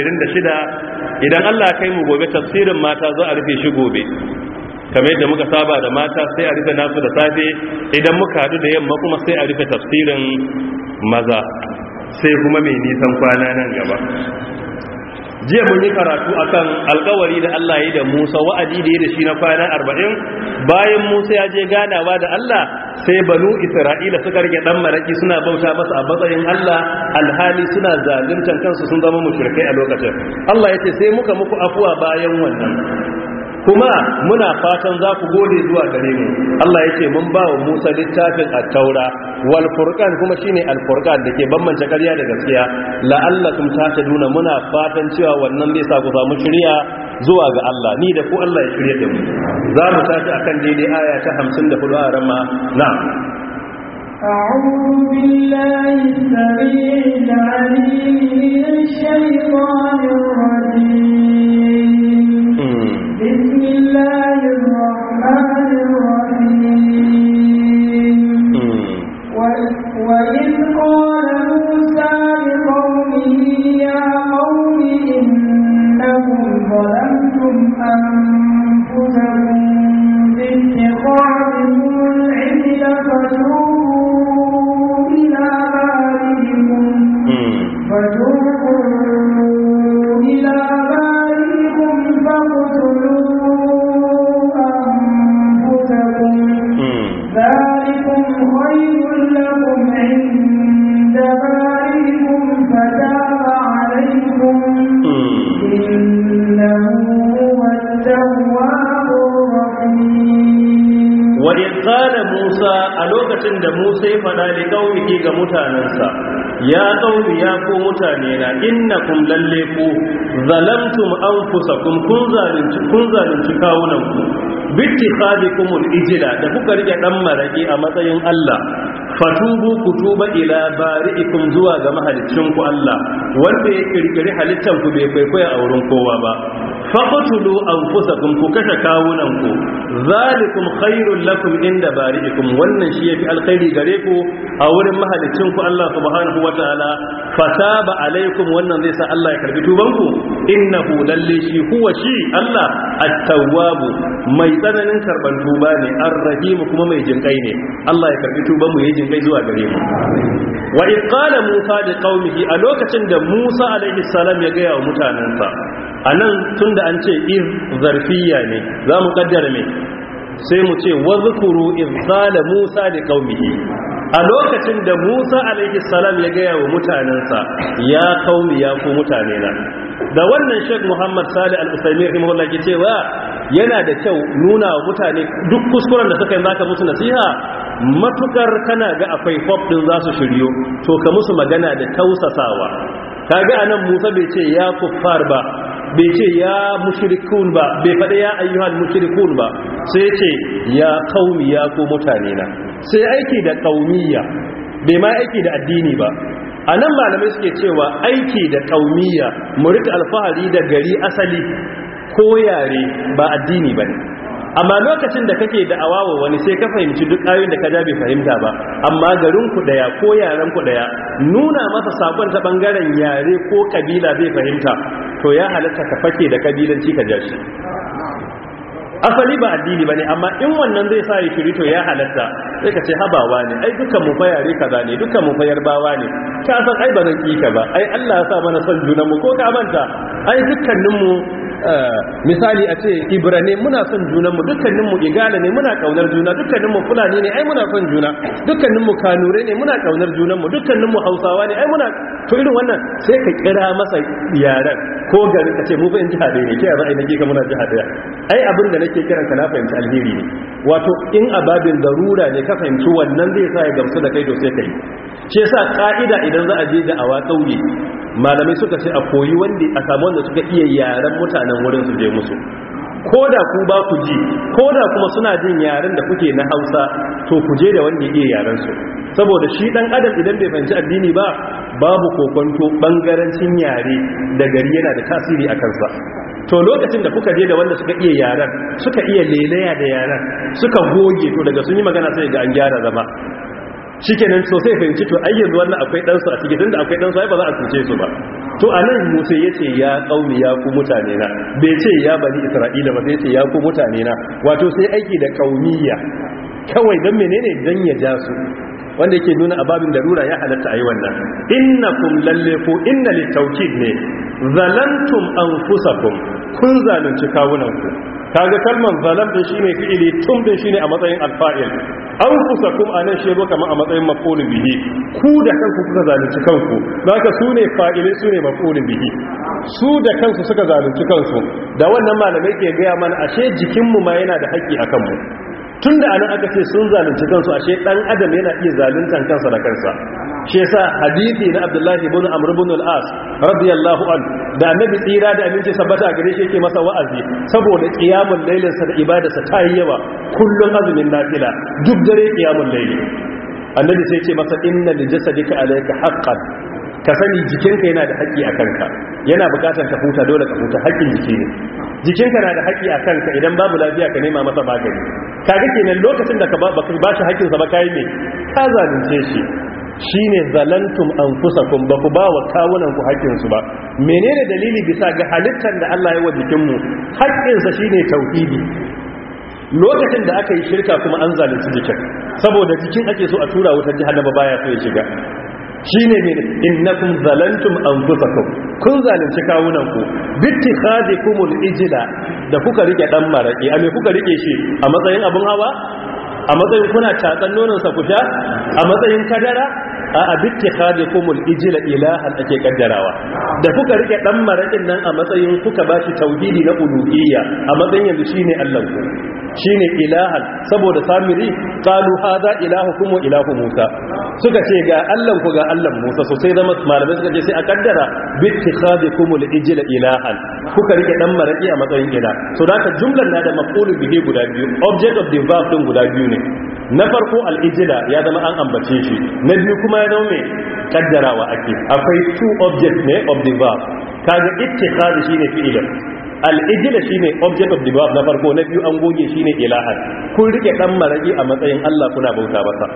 26 idan Allah kai mu gobe tafsirin mata za a rufe shi gobe kamar yadda muka saba da mata sai a rufe nasu da safe idan muka hadu da yamma kuma sai a rufe tafsirin maza sai kuma mai nisan kwana nan gaba jiya mun yi karatu akan alkawari da Allah ya da Musa wa'adi da ya da shi na kwana 40 bayan Musa ya je ganawa da Allah sai banu Isra'ila suka rike dan maraki suna bauta masa a matsayin Allah alhali suna zaluntan kansu sun zama mushrikai a lokacin Allah ya ce sai muka muku afuwa bayan wannan kuma muna fatan za ku gode zuwa gare mu Allah ya ce mun ba wa Musa littafin at-taura wal furqan kuma shine al-furqan dake bambance ƙarya da gaskiya la'allakum tahtaduna muna fatan cewa wannan zai sa ku samu shiriya zuwa ga Allah ni da ku Allah ya shirye da mu za mu tashi akan daidai aya ta 54 a rama na'am أعوذ بالله السميع العليم من الشيطان الرجيم بسم الله الرحمن الرحيم وإذ قال موسى لقومه يا قوم إنكم ظلمتم أنفسكم باتخاذكم العجل فتوبوا إلى بارئكم فتوبوا إلى بارئكم فاقتلوا أنفسكم ذلكم خير لكم عند بارئكم فتاب عليكم إنه هو التواب الرحيم وإذ قال موسى ألوكة da Musa ya faɗa da ƙauniki ga mutanensa ya ƙauni ya ko mutane na innakum lalle ku zalamtum anfusakum kun zalunci kun zalunci kawunanku bitti khadikumul ijla da kuka rike dan maraki a matsayin Allah fatubu ku tuba ila bari'ikum zuwa ga mahaliccinku Allah wanda ya kirkiri halittan ku bai kwaikwaya a wurin kowa ba faqtulu anfusakum ku kashe kawunanku zalikum khairul lakum inda bari'ikum wannan shi yafi alkhairi gare ku a wurin mahaliccinku Allah subhanahu wataala fataba alaikum wannan zai sa Allah ya karbi tubanku innahu lalle shi huwa shi Allah at-tawwabu mai tsananin karban tuba ne ar-rahim kuma mai jinkai ne Allah ya karbi tuban mu yayin jinkai zuwa gare mu wa id qala musa li qaumihi a lokacin da musa alaihi salam ya ga wa mutanansa anan tunda an ce iz zarfiya ne za mu kaddara me sai mu ce wazkuru iz qala musa li qaumihi a lokacin da musa alaihi salam ya gaya wa mutanensa ya kaumi ya ku mutane na da wannan sheikh muhammad salih al-usaimi rahimahullah ke cewa yana da kyau nuna wa mutane duk kuskuren da suka yi zaka musu nasiha matukar kana ga akwai hope din za su shiryo to ka musu magana da tausasawa kaga anan musa bai ce ya kuffar ba bai ce ya mushrikun ba bai faɗa ya ayyuhal mushrikun ba sai ce ya kaumi ya ko mutane na sai aiki da kaumiyya bai ma aiki da addini ba a nan malamai suke cewa aiki da kaumiyya mu rika alfahari da gari asali ko yare ba addini ba ne amma lokacin da kake da awawa wani sai ka fahimci duk ayoyin da ka ja bai fahimta ba amma garin ku daya ko yaran ku daya nuna masa sakon ta bangaren yare ko kabila bai fahimta to ya halatta ka fake da kabilanci ka ja shi asali ba addini bane amma in wannan zai sa ya shiri to ya halatta sai ka ce habawa ne ai dukkan mu fa yare kaza ne dukkan mu fa yarbawa ne ka san ai ba zan ki ka ba ai Allah ya sa mana son junan mu ko ka manta ai dukkanin mu misali a ce ibrane muna son junanmu dukkaninmu igala ne muna kaunar juna dukkaninmu fulani ne ai muna son juna dukkaninmu kanure ne muna kaunar junanmu dukkaninmu hausawa ne ai muna to irin wannan sai ka kira masa yaran ko gari ka ce mu fa in jiha ɗaya ne ke yanzu ai nake ka muna jiha ɗaya ai abin da nake kiran ka na fahimci alheri ne wato in ababin darura ne ka fahimci wannan zai sa ya gamsu da kai to sai kai shi yasa ka'ida idan za a je da awa kauye malamai suka ce a koyi wanda a samu wanda suka iya yaren mutanen wurin su je musu ko da ku ba ku ji ko da kuma suna jin yaren da kuke na hausa to ku je da wanda ya iya yaren su saboda shi dan adam idan bai fahimci addini ba babu kokonto bangarancin yare da gari yana da tasiri a kansa to lokacin da kuka je da wanda suka iya yaren suka iya lelaya da yaren suka goge to daga sun yi magana sai ga an gyara zama shikenan so sai fahimci to ai yanzu wannan akwai dan su a cikin tunda akwai dan su ai ba za a cuce su ba to anan Musa yace ya kaumi ya ku mutane na bai ce ya bani Isra'ila ba sai yace ya ku mutane na wato sai aiki da kaumiyya kawai dan menene dan ya ja su wanda yake nuna ababin darura ya halatta ayi wannan innakum lalle ko inna litawkid ne zalantum anfusakum kun zalunci kawunanku kaga kalmar zalam din shine fi'ili tum din shine a matsayin alfa'il anfusakum anan shi zo kamar a matsayin maf'ul bihi ku da kanku kuka zalunci kanku zaka sune fa'ile sune maf'ul bihi su da kansu suka zalunci kansu da wannan malamai ke gaya mana ashe jikinmu ma yana da haƙƙi akan mu tun da anan aka ce sun zalunci kansu ashe dan adam yana iya zaluntan kansa da kansa shi yasa hadisi na Abdullahi ibn Amr ibn al-As radiyallahu an da annabi tsira da aminci sabbata gare shi yake masa wa'azi saboda qiyamul lailin sa da ibadarsa ta yi yawa kullun azumin nafila duk dare qiyamul layli annabi sai ce masa inna li jasadika alayka haqqan ka sani jikinka yana da haƙƙi a kanka yana buƙatar ka huta dole ka huta haƙƙin jiki ne jikinka na da haƙƙi a kanka idan babu lafiya ka nema masa magani kaga kenan lokacin da ka ba ba shi haƙƙinsa ba kai ne ka zalunce shi shine zalantum anfusakum ba ku ba wa kawunan ku haƙƙinsu ba menene dalili bisa ga halittar da Allah ya wa jikinmu haƙƙinsa shine tauhidi lokacin da aka yi shirka kuma an zalunci jikin saboda jikin ake so a tura wutar jahannama baya so ya shiga shine ne innakum zalantum anfusakum kun zalunci kawunanku bittikhadikumul ijla da kuka rike dan maraki a me kuka rike shi a matsayin abun hawa a matsayin kuna tatsan nonon sa kusha a matsayin kadara a abittikhadikumul ijla ilahan ake kaddarawa da kuka rike dan marakin nan a matsayin kuka bashi tauhidi na uluhiyya a matsayin yanzu shine Allah ku shine ilahan saboda samiri qalu hadha ilahukum wa ilahu musa suka ce ga Allah ku ga Allah musa so sai zama malamai suka ce sai a kaddara bittikhadikumul ijla ilahan kuka rike dan maraki a matsayin ila so da ka jumlar na da maf'ulun bihi guda biyu object of the verb din guda biyu ne na farko al-ijla ya zama an ambace shi na biyu kuma ya zama mai kaddarawa ake akwai two objects ne of the verb kaga ittikhadi shine fi'ilin al'ijila shi ne object of the verb na farko na biyu an goge shi ne ilahan kun rike ɗan maraƙi a matsayin Allah kuna bauta masa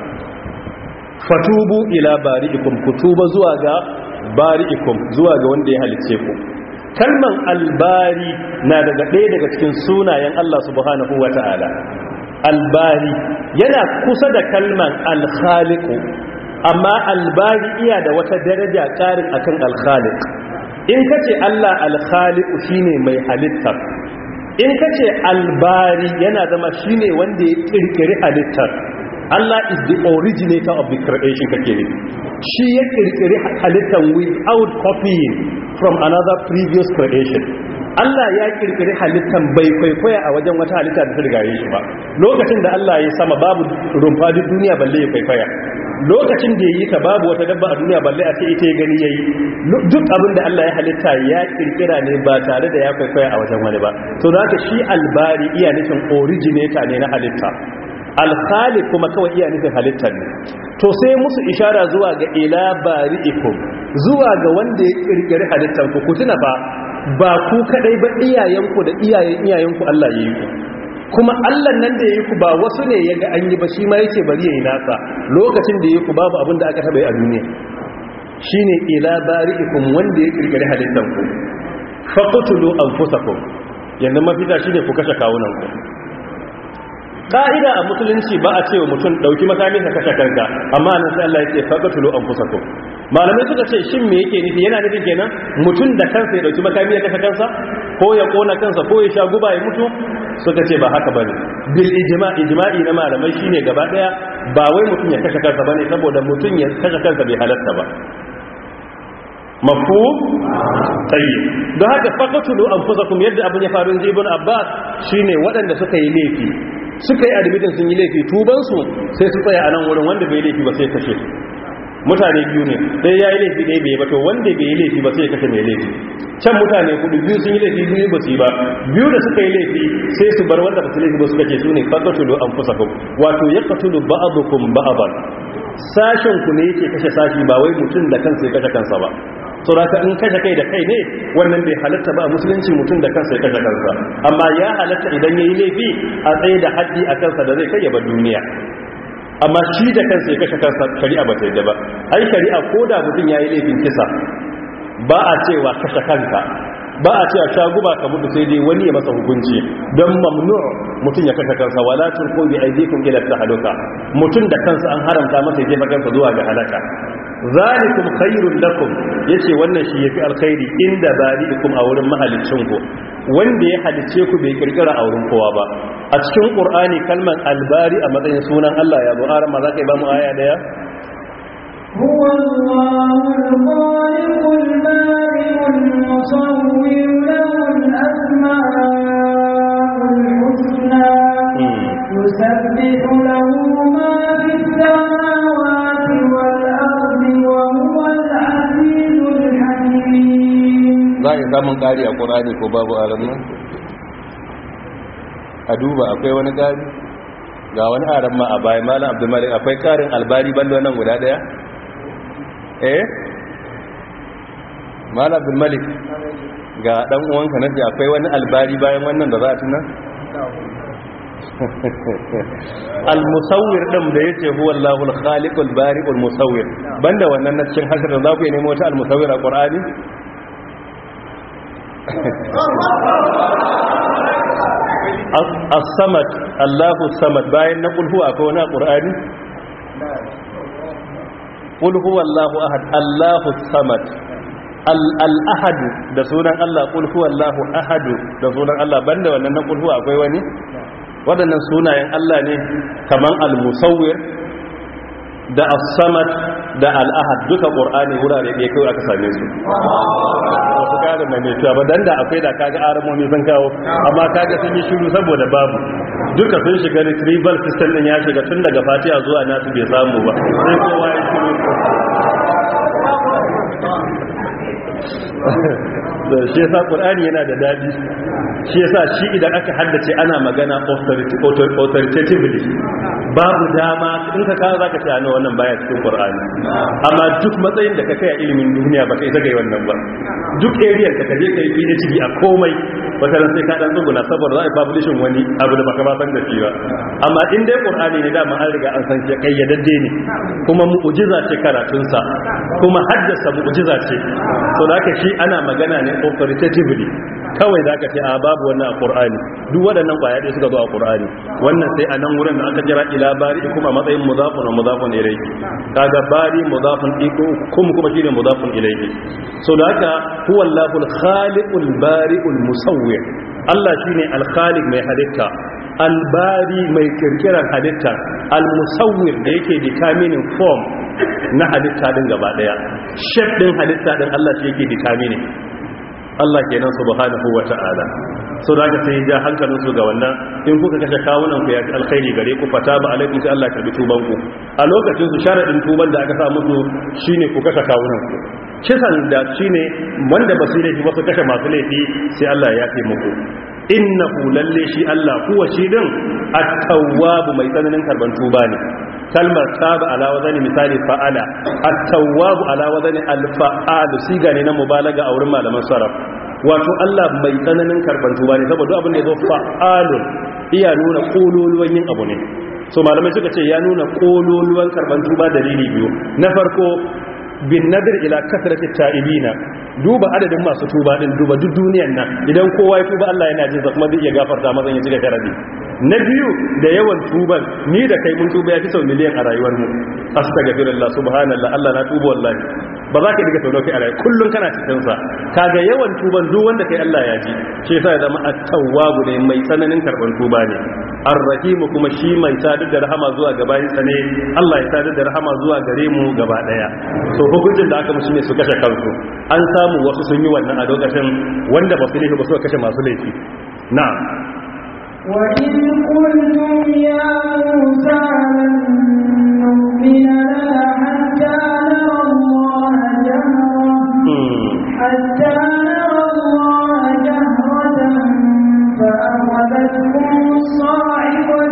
fatubu ila bari'ikum ku tuba zuwa ga bari'ikum zuwa ga wanda ya halice ku kalman albari na daga ɗaya daga cikin sunayen Allah subhanahu wa ta'ala albari yana kusa da kalman alkhaliku amma albari iya da wata daraja ƙarin akan alkhalik in ka ce Allah alkhaliku shine mai halittar in ka ce albari yana zama shine wanda ya kirkiri halittar Allah is the originator of the creation kake ne shi ya kirkiri halittar without copying from another previous creation Allah ya kirkiri halittar bai kwaikwaya a wajen wata halitta da ta rigaye shi ba lokacin da Allah ya sama babu rumfa duk duniya balle ya kwaikwaya lokacin da ya yi ta babu wata dabba a duniya balle a ce ita ya gani ya yi duk abin da Allah ya halitta ya kirkira ne ba tare da ya kwaikwaya a wajen wani ba to za ka shi albari iya nufin originator ne na halitta alkhali kuma kawai iya nufin halittar ne to sai musu ishara zuwa ga ila bari'ikum zuwa ga wanda ya kirkiri halittar ku ku tuna fa ba ku kadai ba iyayenku da iyayen iyayenku Allah ya yi ku kuma Allah nan da yayi ku ba wasu ne yaga an yi ba shi ma yace bari yayi nasa lokacin da yayi ku babu abin da aka taba yi a duniya shine ila bari'ikum wanda ya kirkire halittan ku faqtulu anfusakum yanzu mafita shine ku kashe kawunan ku ka'ida a musulunci ba a cewa mutum dauki makami ka kashe kanka amma nan sai Allah yake faqtulu anfusakum malamai suka ce shin me yake nufi yana nufin kenan mutum da kansa ya dauki makami ya kashe kansa ko ya kona kansa ko ya sha guba ya mutu suka ce ba haka bane bil ijma' ijma'i na malamai shine gaba daya ba wai mutum ya kashe kansa bane saboda mutum ya kashe kansa bai halatta ba mafu tayyib don haka faqatulu anfusakum yadda abin ya faru ibn abbas shine waɗanda suka yi laifi suka yi admitin sun yi laifi tuban su sai su tsaya a nan wurin wanda bai laifi ba sai kashe su mutane biyu ne ɗaya ya yi laifi ɗaya bai ba to wanda bai yi laifi ba sai ya kashe mai laifi can mutane kudu biyu sun yi laifi biyu ba su yi ba biyu da suka yi laifi sai su bar wanda ba su laifi ba suka ce su ne fakatulu an fusa wato ya katulu ba'adukum ba'aban sashen ku ne yake kashe sashi ba wai mutum da kansa ya kashe kansa ba so da in kashe kai da kai ne wannan bai halatta ba a musulunci mutum da kansa ya kashe kansa amma ya halatta idan ya yi laifi a tsaye da haddi a kansa da zai kai ya bar duniya amma shi da kansa ya kashe kansa shari'a ba ta yadda ba ai shari'a ko da mutum ya yi laifin kisa ba a cewa kashe kanka ba a cewa sha guba ka mutu sai dai wani ya masa hukunci don mamnu mutum ya kashe kansa wala turqu bi aydikum ila tahaluka mutum da kansa an haramta masa ya jefa kansa zuwa ga halaka zalikum khairul lakum yace wannan shi yafi alkhairi inda bari'ikum a wurin mahalicin ku wanda ya halice ku bai kirkira a wurin kowa ba a cikin qur'ani kalmar albari a matsayin sunan Allah ya buhara ma za ka ba mu aya daya هو الله الخالق البارئ المصور له الأسماء الحسنى يسبح له ما في السماوات والأرض وهو العزيز الحكيم za a samun ƙari a ƙorani ko babu a nan a duba akwai wani ƙari ga wani aran ma a bayan malam abdulmalik akwai ƙarin albari bando nan guda ɗaya eh malam abdulmalik ga ɗan uwanka na ce akwai wani albari bayan wannan da za a tuna al-musawwir din da yace huwa Allahu al-khaliqul bari'ul musawwir banda wannan na cikin hasar da za ku yi nemo wata al-musawwir a Qur'ani as-samad Allahu samad bayan na kulhu akwai wani Qur'ani qul huwa Allahu ahad Allahu samad al-ahad da sunan Allah qul huwa Allahu ahad da sunan Allah banda wannan na kulhu akwai wani waɗannan sunayen Allah ne kaman al-musawwir da as-samad da al-ahad duka qur'ani wurare ɗaya kai aka same su wasu kada mai mai tuwa ba dan da akwai da kaga aramomi sun kawo amma kaga sun yi shiru saboda babu duka sun shiga retrieval system din ya shiga tun daga fatiha zuwa nasu bai samu ba sai kowa ya shiru da shi yasa qur'ani yana da dadi shi yasa shi idan aka haddace ana magana authoritatively babu dama in ka kawo zaka ce ana wannan baya cikin qur'ani amma duk matsayin da ka kai a ilimin duniya ba kai zaga wannan ba duk area ka kaje kai PhD a komai wata ran sai ka dan tsuguna saboda za a publishin wani abu da baka ba san da shi ba amma in dai qur'ani ne dama an riga an san shi kayyadadde ne kuma mu'jiza ce karatunsa kuma haddasa mu'jiza ce so da haka shi ana magana ne authoritatively kawai za ka ce a babu wannan a ƙur'ani duk waɗannan ƙwaya ɗaya suka zo a ƙur'ani wannan sai a nan wurin da aka jira ila bari kuma matsayin muzafin wa muzafin ilaihi kaga bari muzafin iko kuma kuma shine muzafin ilaihi so da haka huwa allahul khaliqul bari'ul musawwir Allah shine al-khaliq mai halitta al-bari mai kirkirar halitta al-musawwir da yake determining form na halitta din gaba daya shape din halitta din Allah shi yake determining Allah kenan subhanahu wata'ala so da sai ja hankalin su ga wannan in kuka kashe kawunan ku ya fi alkhairi gare ku fata ba alaikum sai Allah ka bi tuban ku a lokacin su sharadin tuban da aka sa musu shine ku kashe kawunan ku kisan da shine wanda ba su laifi ba su kashe masu laifi sai Allah ya fi muku innahu lalle shi Allah kuwa shi din at-tawwab mai tsananin karban tuba ne kalmar taba ala wazani misali fa'ala at-tawwab ala wazani al-fa'al siga ne na mubalaga a wurin malaman sarraf wato Allah mai tsananin karban tuba ne saboda abin da yazo fa'alun iya nuna kololuwan yin abu ne so malamai suka ce ya nuna kololuwan karban tuba dalili biyu na farko bin nadir ila kasrati ta'ibina duba adadin masu tuba din duba duk duniyan nan idan kowa ya tuba Allah yana jin sa kuma zai iya gafarta mazan ya cika sharadi na biyu da yawan tuban ni da kai mun tuba ya fi sau miliyan a rayuwar mu astaghfirullah subhanallah Allah na tuba wallahi ba za ka diga sau dauki a rayuwa kullum kana cikin sa kaga yawan tuban duk wanda kai Allah ya ji shi yasa ya zama at-tawwabu ne mai tsananin karban tuba ne ar-rahim kuma shi mai sadar da rahama zuwa ga bayinsa ne Allah ya sadar da rahama zuwa gare mu gaba daya so hukuncin da aka musu ne su kashe kansu an samu wasu sun yi wannan a lokacin wanda ba su laifi ba su kashe masu laifi na'am وإذ قلتم يا موسى لن نؤمن لك حتى نرى الله جهرا حتى نرى الله جهرة فأخذتكم الصاعقة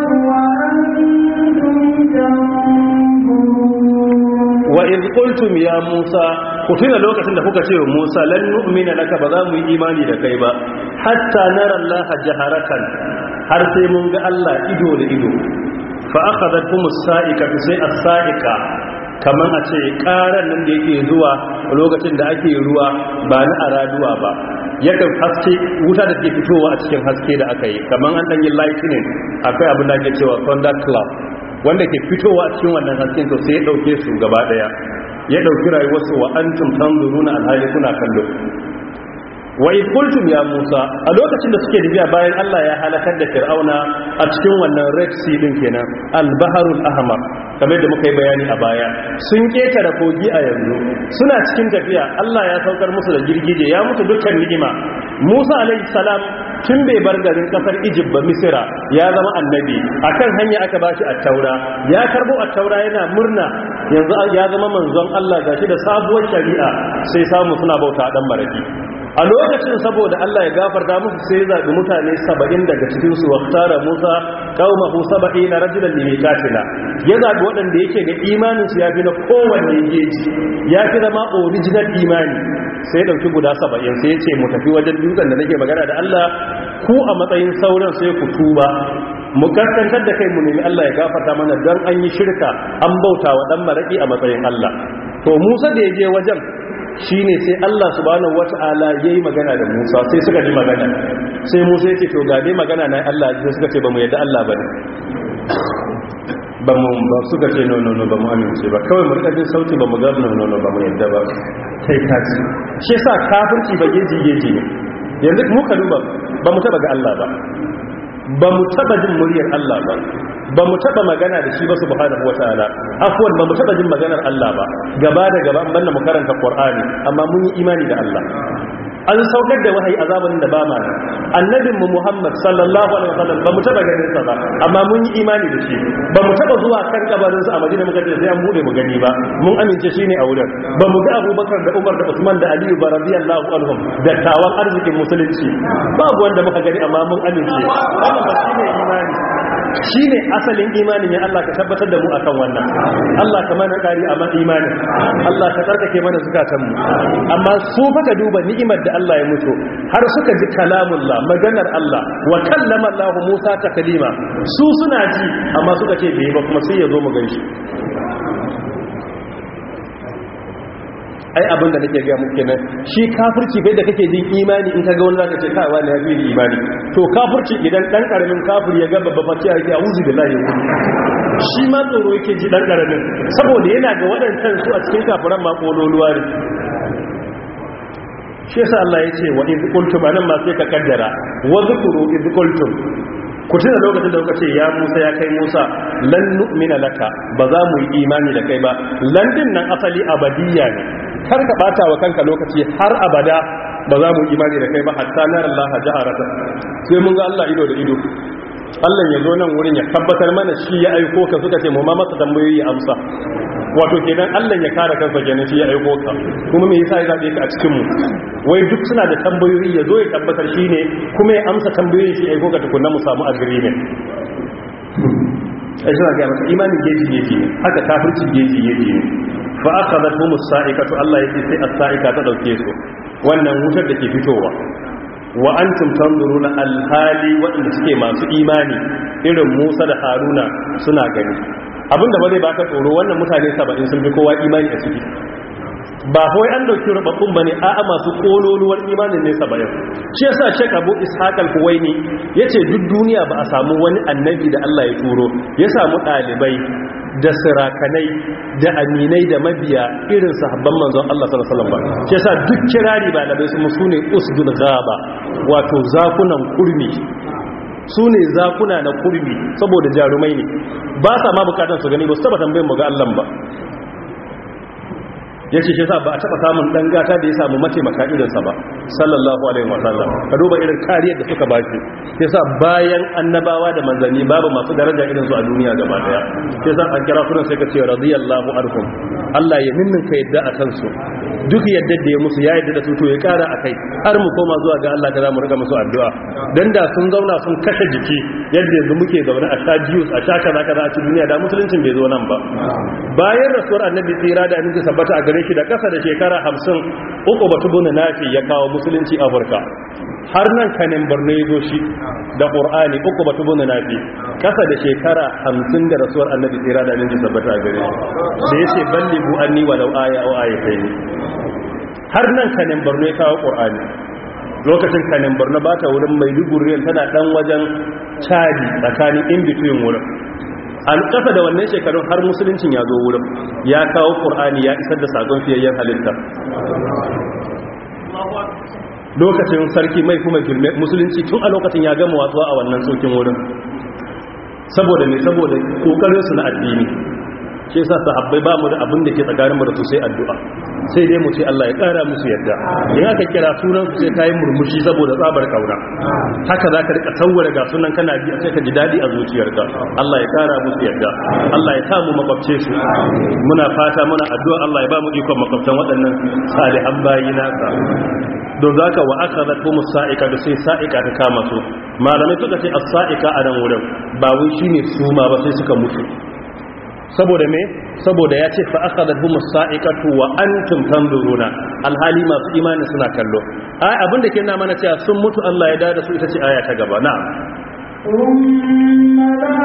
وأنتم تنظرون وإذ قلتم يا موسى كتنا لوكacin da kuka ce wa Musa lan nu'mina laka ba za mu yi imani da kai ba hatta nara Allah jaharatan har sai mun ga Allah ido da ido fa akhadhatkum as-sa'ika sai as-sa'ika kaman a ce karan nan da yake zuwa lokacin da ake ruwa ba na araduwa ba yakan haske wuta da ke fitowa a cikin haske da aka yi kaman an dan yi lightning akwai abin da ake cewa thunder cloud wanda ke fitowa a cikin wannan hasken to sai ya dauke su gaba daya ya dauki rayuwarsu wa antum tanzuruna alhali kuna kallo wa in qultum ya Musa a lokacin da suke tafiya bayan Allah ya halakar da Fir'auna a cikin wannan Red Sea din kenan al-Baharul Ahmar kamar da muka yi bayani a baya sun ketare kogi a yanzu suna cikin tafiya Allah ya saukar musu da girgije ya mutu dukkan ni'ima Musa alaihi salam tun bai bar garin kasar Egypt ba Misira ya zama annabi akan hanya aka bashi at-Taura ya karbo at-Taura yana murna yanzu ya zama manzon Allah gashi da sabuwar shari'a sai samu suna bauta dan maraki a lokacin saboda Allah ya gafarta musu sai zaɓi mutane saba'in daga cikinsu wa tara Musa qaumahu saba'ina rajulan limitatina ya zaɓi waɗanda yake ga imaninsu ya fi na kowanne geji ya fi zama original imani sai ya ɗauki guda saba'in sai ya ce mu tafi wajen dutsen da nake magana da Allah ku a matsayin sauran sai ku tuba mu kaskantar da kai mu nemi Allah ya gafarta mana don an yi shirka an bauta wa ɗan maraƙi a matsayin Allah to Musa da ya je wajen shine sai Allah subhanahu wata'ala yayi magana da Musa sai suka ji magana sai Musa yake to ga dai magana na Allah sai suka ce ba mu yadda Allah bane ba mu ba suka ce no no no ba mu amince ba kawai mu rika jin sauti ba mu ga no no no ba mu yadda ba sai ka ci shi yasa kafirci ba geji geji ne yanzu mu ka duba ba mu taba ga Allah ba ba mu taba jin muryar Allah ba ba mu taba magana da shi ba subhanahu wataala afwan ba mu taba jin maganar Allah ba gaba da gaba an banna mu karanta Qur'ani amma mun yi imani da Allah an saukar da wahayi azaban da ba ma annabin mu Muhammad sallallahu alaihi wasallam ba mu taba ganin sa ba amma mun yi imani da shi ba mu taba zuwa kan kabarin sa a Madina muka ce sai an bude mu gani ba mun amince shine a wurin ba mu ga Abubakar da Umar da Usman da Aliyu ba radiyallahu anhum da tawan arzikin musulunci babu wanda muka gani amma mun amince wannan ba shine imani shi ne asalin imanin ya Allah ka tabbatar da mu akan wannan Allah ka mana kari a imanin Allah ka tsarkake mana zukatanmu amma su faka duba ni'imar da Allah ya mutu har suka ji kalamullah maganar Allah wa kallama Allah Musa ta kalima su suna ji amma suka ce bai ba kuma sai ya zo mu ganshi ai abin da nake ga muku kenan shi kafirci bai da kake jin imani in kaga wani zaka ce kai wani ya fi imani to kafirci idan dan karamin kafir ya ga babba fatiha yake a'udhu billahi shi ma tsoro yake ji dan karamin saboda yana ga wadancan su a cikin kafiran ma kololuwa ne shi yasa Allah ya ce wa idh qultum anan ma sai ka kaddara wa zkuru idh qultum ku tuna lokacin da kuka ce ya Musa ya kai Musa lan nu'mina laka ba za mu yi imani da kai ba lan din nan asali abadiyya ne kar ka bata wa kanka lokaci har abada ba za mu imani da kai ba hatta nar Allah jaharata sai mun ga Allah ido da ido Allah ya zo nan wurin ya tabbatar mana shi ya aiko ka suka ce mu ma masa tambayoyi amsa wato kenan Allah ya kare kansa kenan shi ya aiko ka kuma me yasa ya zabe ka a cikin mu wai duk suna da tambayoyi ya zo ya tabbatar shi ne kuma ya amsa tambayoyin shi ya aiko ka tukunna mu samu agreement ai suna ga masa imanin geji geji ne haka kafirci geji geji ne fa akhadathum as-sa'ikatu Allah yake sai as-sa'ika ta dauke su wannan wutar da ke fitowa wa antum tanzuruna alhali waɗanda suke masu imani irin Musa da Haruna suna gani abinda ba zai baka tsoro wannan mutane 70 sun fi kowa imani a ciki ba kawai an dauki rubabbun bane a'a masu kololuwar imanin ne 70 shi yasa Sheikh Abu Ishaq al-Huwaini yace duk duniya ba a samu wani annabi da Allah ya turo ya samu dalibai da sirakanai da aminai da mabiya irin sahabban manzon Allah sallallahu alaihi wasallam ba shi yasa duk kirari ba labai su sune usdul ghaba wato zakunan kurmi su ne zakuna na kurmi saboda jarumai ne ba sa ma bukatar su gani ba su taba tambayin mu ga Allah ba ya ce shi sa ba a taɓa samun ɗan gata da ya samu mataimaka irinsa ba sallallahu alaihi wasallam ka duba irin kariyar da suka ba shi ya sa bayan annabawa da manzanni babu masu daraja irinsu a duniya gaba daya ya sa an kira sunan sai ka ce radiyallahu anhum Allah ya ninnin ka yadda a kansu duk yadda da ya musu ya yadda da su to ya kara a kai har mu koma zuwa ga Allah da za mu riga musu addu'a dan da sun zauna sun kashe jiki yadda yanzu muke zaune a sha juice a sha kaza kaza a cikin duniya da musuluncin bai zo nan ba bayan rasuwar annabi tsira da annabi sabbata a gare shi da kasa da shekara hamsin uku batu bunu nafi ya kawo musulunci afirka har nan kanin borno ya zo shi da ƙur'ani uku batu bunu nafi kasa da shekara hamsin da rasuwar annabi tsira da annabi sabbata a gare shi da ya ce balli bu anni walau aya au aya kai ne har nan kanin borno ya kawo ƙur'ani lokacin kanin borno ba ta wurin mai duguriyar tana dan wajen cadi tsakanin in between wurin an kasa da wannan shekarun har musuluncin ya zo wurin ya kawo ƙur'ani ya isar da sakon fiyayyen halitta lokacin sarki mai kuma musulunci tun a lokacin ya gama watsuwa a wannan tsokin wurin saboda ne saboda kokarinsu na addini shi yasa sahabbai ba mu da abin da ke tsakaninmu da su sai addu'a sai dai mu ce Allah ya kara musu yadda in aka kira sunan su sai kai murmushi saboda tsabar kauna haka zaka rika tawwara ga sunan kana bi sai ka ji dadi a zuciyarka Allah ya kara musu yadda Allah ya samu makwabce su muna fata muna addu'a Allah ya ba mu ikon makwabtan waɗannan salihan bayi nasa don zaka wa akhadhat hum sa'ika da sai sa'ika ta kama su malamai suka ce as-sa'ika a nan wurin ba wai shine suma ba sai suka mutu saboda me saboda ya ce fa aka zarfi musa'ikatu wa antum tanzuruna alhali masu imani suna kallo ai abin da ke na mana cewa sun mutu Allah ya dada su ita ce aya ta gaba na'am ثم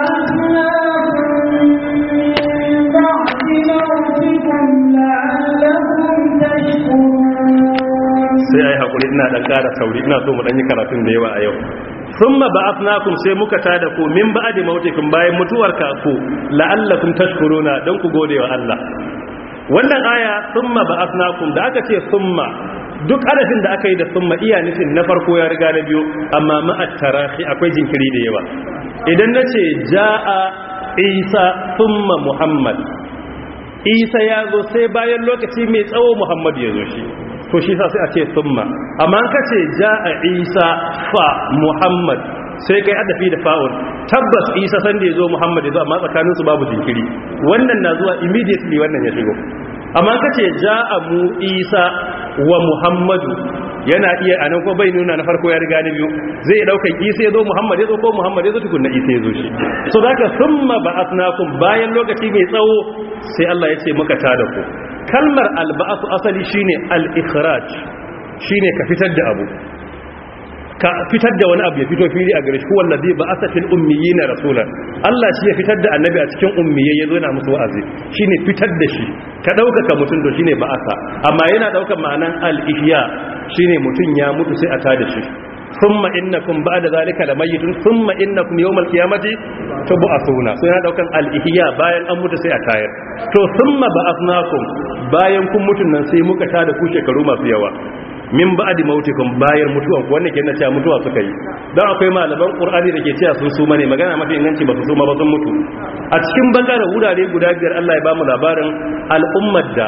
بعثناكم من بعد موتكم لعلكم تشكرون sai ai hakuri ina dan ƙara sauri ina so mu dan yi karatun da yawa a yau thumma ba'athnakum sai muka tada ku min ba'di mautikum bayan mutuwar ka ku la'allakum tashkuruna dan ku gode wa Allah wannan aya thumma ba'athnakum da aka ce thumma duk adadin da aka yi da thumma iya nufin na farko ya riga na biyu amma ma'at tarahi akwai jinkiri da yawa idan nace ja'a isa thumma muhammad isa ya zo sai bayan lokaci mai tsawo muhammad ya zo shi to shi sa sai a ce summa amma an kace jaa isa fa muhammad sai kai adafi da fa'ul tabbas isa san da yazo muhammad yazo amma tsakanin su babu jinkiri wannan na zuwa immediately wannan ya shigo amma kace jaa mu isa wa muhammadu yana iya anan ko bai nuna na farko ya riga na biyu zai iya daukar isa yazo muhammad yazo ko muhammad yazo tukunna isa yazo shi so zaka summa ba'athnakum bayan lokaci mai tsawo sai Allah ya ce muka tada ku kalmar alba'atu asali shine al-ikhraj shine ka fitar da abu ka fitar da wani abu ya fito fili a gare shi huwa allazi ba'atha fil ummiyina rasulan Allah shi ya fitar da annabi a cikin ummiyai yazo yana musu wa'azi shine fitar da shi ka dauka ka mutun to shine ba'atha amma yana daukar ma'anan al-ihya shine mutun ya mutu sai a tada shi thumma innakum ba'da zalika lamayitun thumma innakum yawmal qiyamati tub'athuna sai yana daukan al-ihya bayan an mutu sai a tayar to thumma ba'athnakum bayan kun mutun nan sai muka tada ku shekaru masu yawa min ba'di mautikum bayan mutuwan ku wannan kenan cewa mutuwa suka yi dan akwai malaman qur'ani da ke cewa sun suma ne magana mafi inganci ba su suma ba sun mutu a cikin bakara wurare guda biyar Allah ya bamu labarin al'ummar da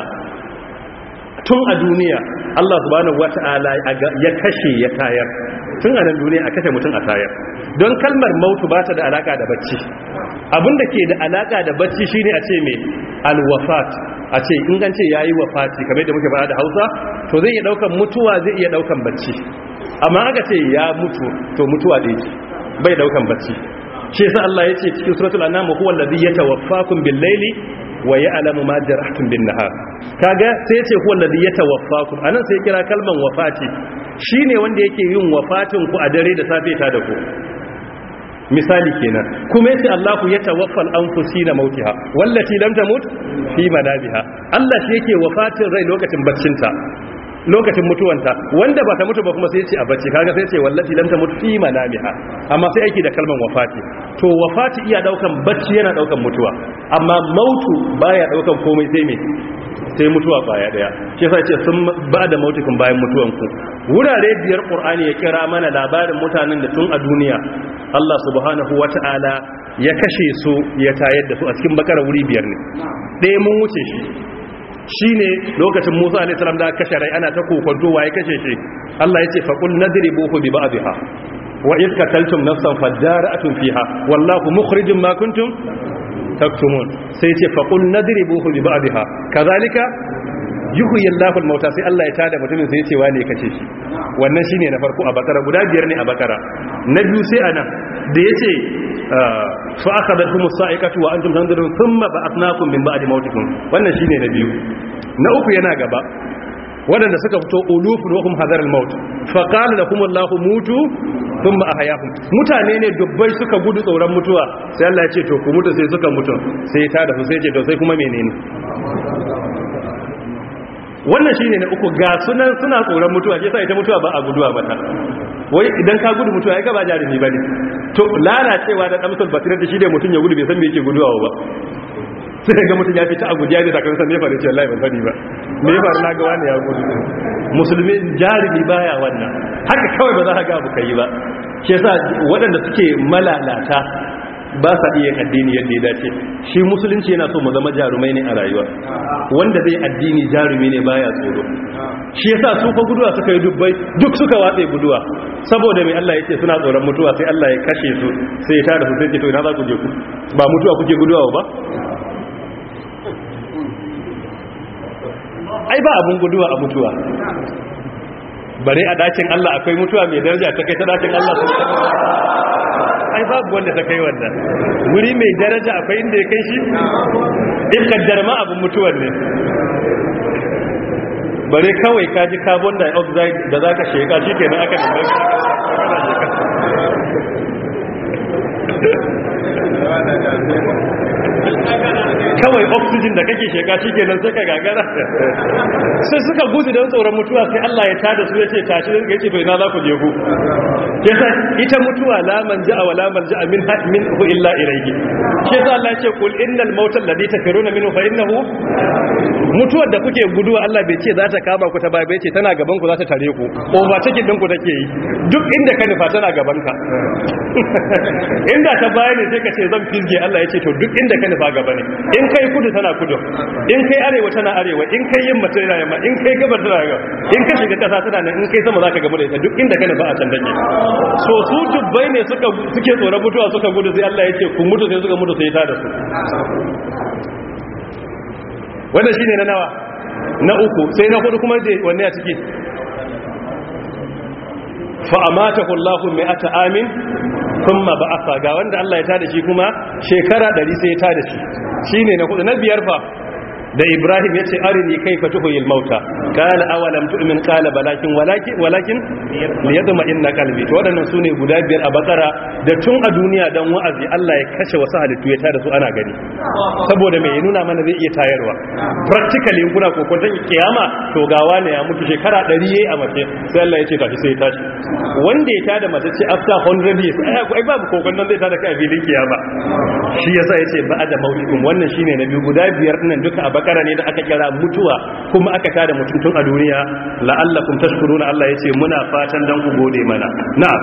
tun a duniya Allah subhanahu wata'ala ya kashe ya tayar tun a nan duniya a kashe mutum a tayar don kalmar mautu ba ta da alaka da bacci abinda ke da alaka da bacci shine a ce mai alwafat a ce in an ce yayi wafati kamar da muke fara da Hausa to zai iya daukan mutuwa zai iya daukan bacci amma aka ce ya mutu to mutuwa da yake bai daukan bacci shi yasa Allah yace cikin suratul anam huwa allazi yatawaffakum bil laili wa ya'lamu ma jarahtum bin nahar kaga sai yace huwa alladhi yatawaffakum anan sai kira kalman wafati shine wanda yake yin wafatin ku a dare da safe ta da ku misali kenan kuma yace Allahu ya tawaffal anfusina mautiha wallati lam tamut fi manabiha Allah shi yake wafatin rai lokacin baccinta lokacin mutuwanta wanda ba ta mutu ba kuma sai yace a bacci kaga sai yace wallati lam tamut fi manabiha amma sai yake da kalman wafati to wafati iya daukan bacci yana daukan mutuwa amma mautu baya daukan komai sai me sai mutuwa baya daya shi yasa ce sun ba da mautukun bayan mutuwanku wurare biyar qur'ani ya kira mana labarin mutanen da tun a duniya Allah subhanahu wata'ala ya kashe su ya tayar da su a cikin bakara wuri biyar ne ɗaya mun wuce shi shine lokacin Musa alaihi salam da kashe rai ana ta kokonto waye kashe shi Allah ya ce faqul nadribuhu bi ba'dihha wa id qataltum nafsan fadara'atun fiha wallahu mukhrijum ma kuntum taktumun sai ce faqul nadribuhu bi ba'dihha kazalika yuhyi Allahu al-mauta sai Allah ya tada mutumin sai ya ce wane kace shi wannan shine na farko a bakara guda biyar ne a bakara na biyu sai anan da yace fa akhadathum as-sa'iqatu wa antum tanzurun thumma ba'athnakum min ba'di mautikum wannan shine na biyu na uku yana gaba waɗanda suka fito ulufun wa hum hadar al-maut fa qala lakum Allahu mutu thumma ahyaakum mutane ne dubbai suka gudu tsoron mutuwa sai Allah ya ce to ku mutu sai suka mutu sai ta da su sai ce to sai kuma menene wannan shine na uku ga sunan suna tsoron mutuwa shi yasa ita mutuwa ba a guduwa mata wai idan ka gudu mutuwa ai ga ba jarumi bane to lalacewa da damsul basirar da shi ne mutun ya gudu bai san me yake guduwa ba sai ga mutum ya fita a gujiya da takan san me faru ce wallahi ban sani ba me ya faru na ga wani ya gudu musulmi jarumi baya wannan haka kawai ba za ka ga abu kai ba shi yasa waɗanda suke malalata ba sa iya addini yadda ya dace shi musulunci yana so mu zama jarumai ne a rayuwa wanda zai addini jarumi ne baya tsoro shi yasa su fa guduwa suka yi dubbai duk suka watse guduwa saboda mai Allah yake suna tsoron mutuwa sai Allah ya kashe su sai ya tada su sai ce to ina za ku je ku ba mutuwa kuke guduwa ba ai ba abun guduwa a mutuwa bare a dakin Allah akwai mutuwa mai daraja ta kai ta dakin Allah ai babu wanda ta kai wannan wuri mai daraja akwai inda ya kai shi in kaddar ma abin mutuwar ne bare kawai ka ji carbon dioxide da za ka sheka shi kenan aka nemi kawai oxygen da kake sheka shi kenan sai ka gagara sai suka gudu don tsoron mutuwa sai Allah ya tada su ya ce tashi ya ce to ina za ku je ku yasa ita mutuwa la manja wa la manja min min hu illa ilayhi shi yasa Allah ya ce kul innal mauta alladhi tafiruna minhu fa innahu mutuwar da kuke guduwa Allah bai ce za ta kama ku ta baya bai ce tana gaban ku za ta tare ku overtaking din ku take yi duk inda ka nufa tana gaban ka inda ta baya ne sai ka ce zan fizge Allah ya ce to duk inda ka nufa gaba ne in kai kudu tana kudu in kai arewa tana arewa in kai yamma tana yamma in kai gabar tana gabar in ka shiga kasa tana nan in kai sama zaka gamu da ita duk inda ka nufa a can take so su dubbai ne suka suke tsoron mutuwa suka gudu sai Allah ya ce ku mutu sai suka mutu sai ta da su wanda shine na nawa na uku sai na hudu kuma wanne a ciki fa amatahu Allahu mi'ata amin thumma ba'atha ga wanda Allah ya tada shi kuma shekara 100 sai ya tada shi shine na hudu na biyar fa da Ibrahim yace arini kaifa tuhil mauta qala awalam tu'min qala balakin walakin walakin liyadma inna qalbi to wadannan sune guda biyar a bakara da tun a duniya dan wa'azi Allah ya kashe wasu halittu ya tada su ana gani saboda mai nuna mana zai iya tayarwa practically in kuna kokonton kiyama to gawa ne ya mutu shekara 100 yayi a mace sai Allah ya ce tashi sai ya tashi wanda ya tada mace ce after 100 years ai babu kokonton zai tada kai a filin kiyama shi yasa yace ba'da mautikum wannan shine na biyu guda biyar nan duka a bakara ne da aka kira mutuwa kuma aka tada mutum tun a duniya la'allakum tashkuruna Allah yace muna fatan dan ku gode mana na'am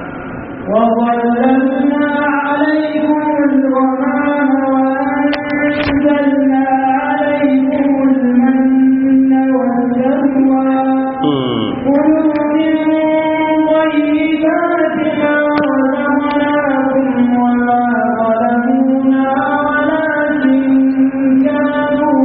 وظللنا عليكم الغمام وأنزلنا عليكم المن والسلوى كلوا من طيبات ما رزقناكم وما ظلمونا ولكن كانوا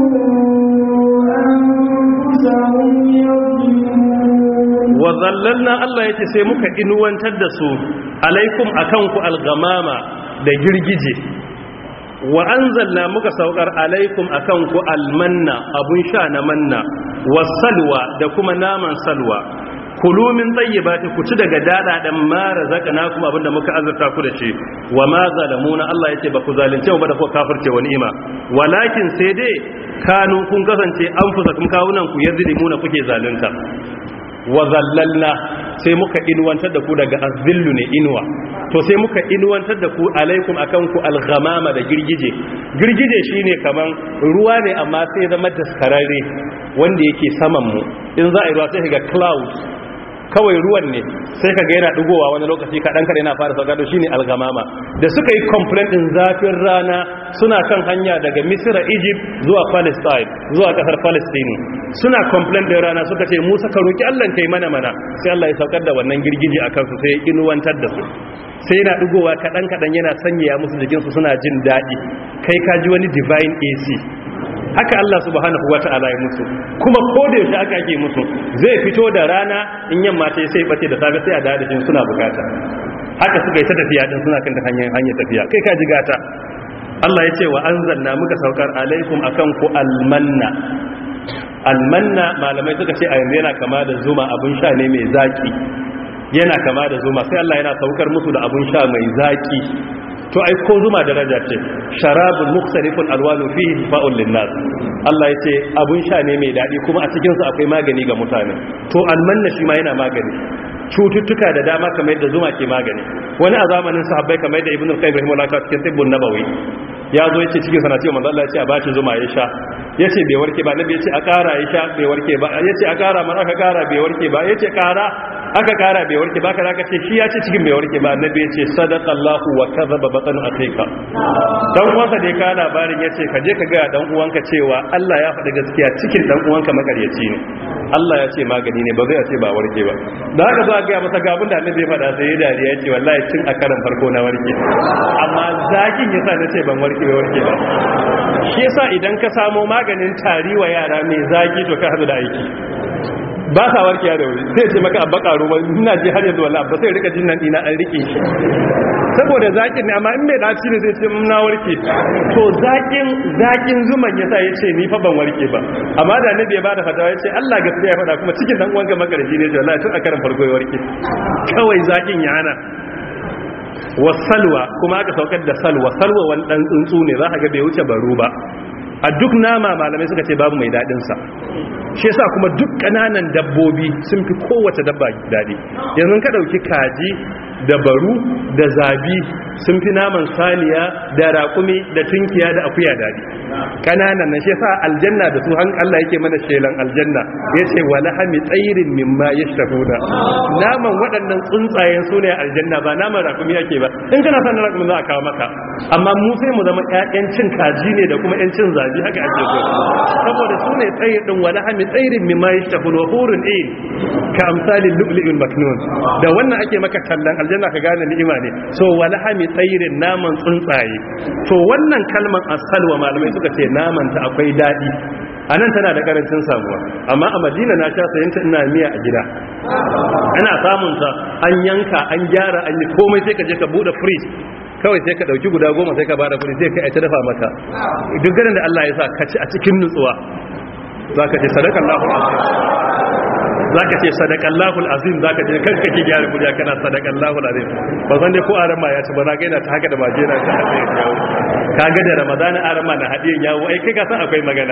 أنفسهم يظلمون wa zallalna Allah yake sai muka inuwantar da su alaikum akan ku algamama da girgije wa anzalna muka saukar alaikum akan ku almanna abun sha na manna wasalwa da kuma naman salwa kulu min tayyibati ku ci daga dadadan ma razaqnakum abinda muka azurta ku da shi wa ma zalamuna Allah yace ba ku zalunce ba da ku kafirce wa ni'ima walakin sai dai kanu kun kasance an fusa kun kawunan ku yazlimuna kuke zalunta wa zallalna sai muka inuwantar da ku daga azillu ne inuwa to sai muka inuwantar da ku alaikum akan ku alghamama da girgije girgije shine kaman ruwa ne amma sai zama daskararre wanda yake saman mu in za a yi ruwa sai ga cloud kawai ruwan ne sai ka ga yana dugowa wani lokaci kaɗan kaɗai yana fara sauka shi ne algamama da suka yi complaint ɗin zafin rana suna kan hanya daga misira egypt zuwa palestine zuwa ƙasar palestine suna complaint ɗin rana suka ce musa ka roƙi allah kai mana mana sai allah ya saukar da wannan girgije a kansu sai ya inuwantar da su sai yana dugowa kaɗan kaɗan yana sanyaya musu jikinsu suna jin daɗi kai ka ji wani divine ac haka Allah subhanahu wata'ala ya musu kuma ko da yaushe aka ake musu zai fito da rana in yamma ta sai bace da safe sai a dawo da shi suna bukata haka suka yi ta tafiya din suna kan hanyar hanyar tafiya kai ka ji gata Allah ya ce wa anzalna muka saukar alaikum akan ku almanna almanna malamai suka ce a yanzu yana kama da zuma abun sha ne mai zaki yana kama da zuma sai Allah yana saukar musu da abun sha mai zaki to ai ko zuma daraja ce sharabun mukhtalifun alwanu fihi fa'ul linnas Allah yace abun sha ne mai dadi kuma a cikin su akwai magani ga mutane to almanna shi ma yana magani cututtuka da dama kamar yadda zuma ke magani wani a zamanin sahabbai kamar yadda ibnu qayyim rahimahullah ta cikin tibbun nabawi ya zo yace cikin sana ce manzo Allah ya ce a bashi zuma ya sha yace bai warke ba nabi yace a kara ya sha bai warke ba yace a kara mar aka kara bai warke ba yace kara aka kara bai warke ba kaza ce shi ya ce cikin bai warke ba annabi ya ce sadaqallahu wa kadhaba batnu akhika dan uwanka dai ka labarin yace ka je ka ga dan uwanka cewa Allah ya faɗi gaskiya cikin dan uwanka makaryaci ne Allah ya ce magani ne ba zai ce ba warke ba da haka za ga masa ga abin da annabi ya faɗa sai ya dariya ya ce wallahi tun a karan farko na warke amma zakin yasa na ce ban warke ba warke ba shi yasa idan ka samo maganin tari wa yara mai zaki to ka hadu da aiki ba sa warkiya da wuri sai ce maka abba karo ba ina ji har yanzu wallahi ba sai rika jin nan ina an rike shi saboda zakin ne amma in mai daci ne sai ce mun na warke to zakin zakin zuman yasa yace ni fa ban warke ba amma da annabi ya bada fatawa yace Allah gaskiya ya fada kuma cikin dan uwanka magarji ne to wallahi tun a karan farko ya warke kawai zakin ya hana wasalwa kuma aka saukar da salwa salwa wani dan tsuntsu ne za ka ga bai wuce baro ba a duk nama malamai suka ce babu mai dadin sa shi yasa kuma duk kananan dabbobi sun fi kowace dabba dadi yanzu ka dauki kaji da baru da zabi sun fi naman saniya da raƙumi da tunkiya da akuya dadi kananan nan shi yasa aljanna da su han Allah yake mana shelan aljanna yace wala hami tsairin mimma yashtahuna naman waɗannan tsuntsayen su ne aljanna ba naman raƙumi yake ba in kana son raƙumi za a kawo maka amma mu sai mu zama ƴaƴan cin kaji ne da kuma ƴan cin zabi haka ake so saboda su ne tsayin din wala hami tsairin mimma yashtahuna hurun in ka amsalin lu'lu'in maknun da wannan ake maka tallan aljanna ka gane ni'ima ne so wala hami tsairin naman tsuntsaye to wannan kalman asalwa malamai suka ce naman ta akwai daɗi a nan tana da karancin samuwa amma a madina na sha sayanta ina miya a gida ana samun ta an yanka an gyara an yi komai sai ka je ka bude fridge kawai sai ka dauki guda goma sai ka bada kudi sai ka aita dafa maka duk ganin da Allah ya sa ka ci a cikin nutsuwa zaka ce sadakallahu alazim zaka ce sadakallahu alazim zaka ce kanka ke gyara kudi kana sadakallahu alazim ba san dai ko aran ma ya ci ba na ga yana ta haka da majina ta hadiyan yawo kaga da ramadana aran ma na hadiyan yawo ai kai ka san akwai magana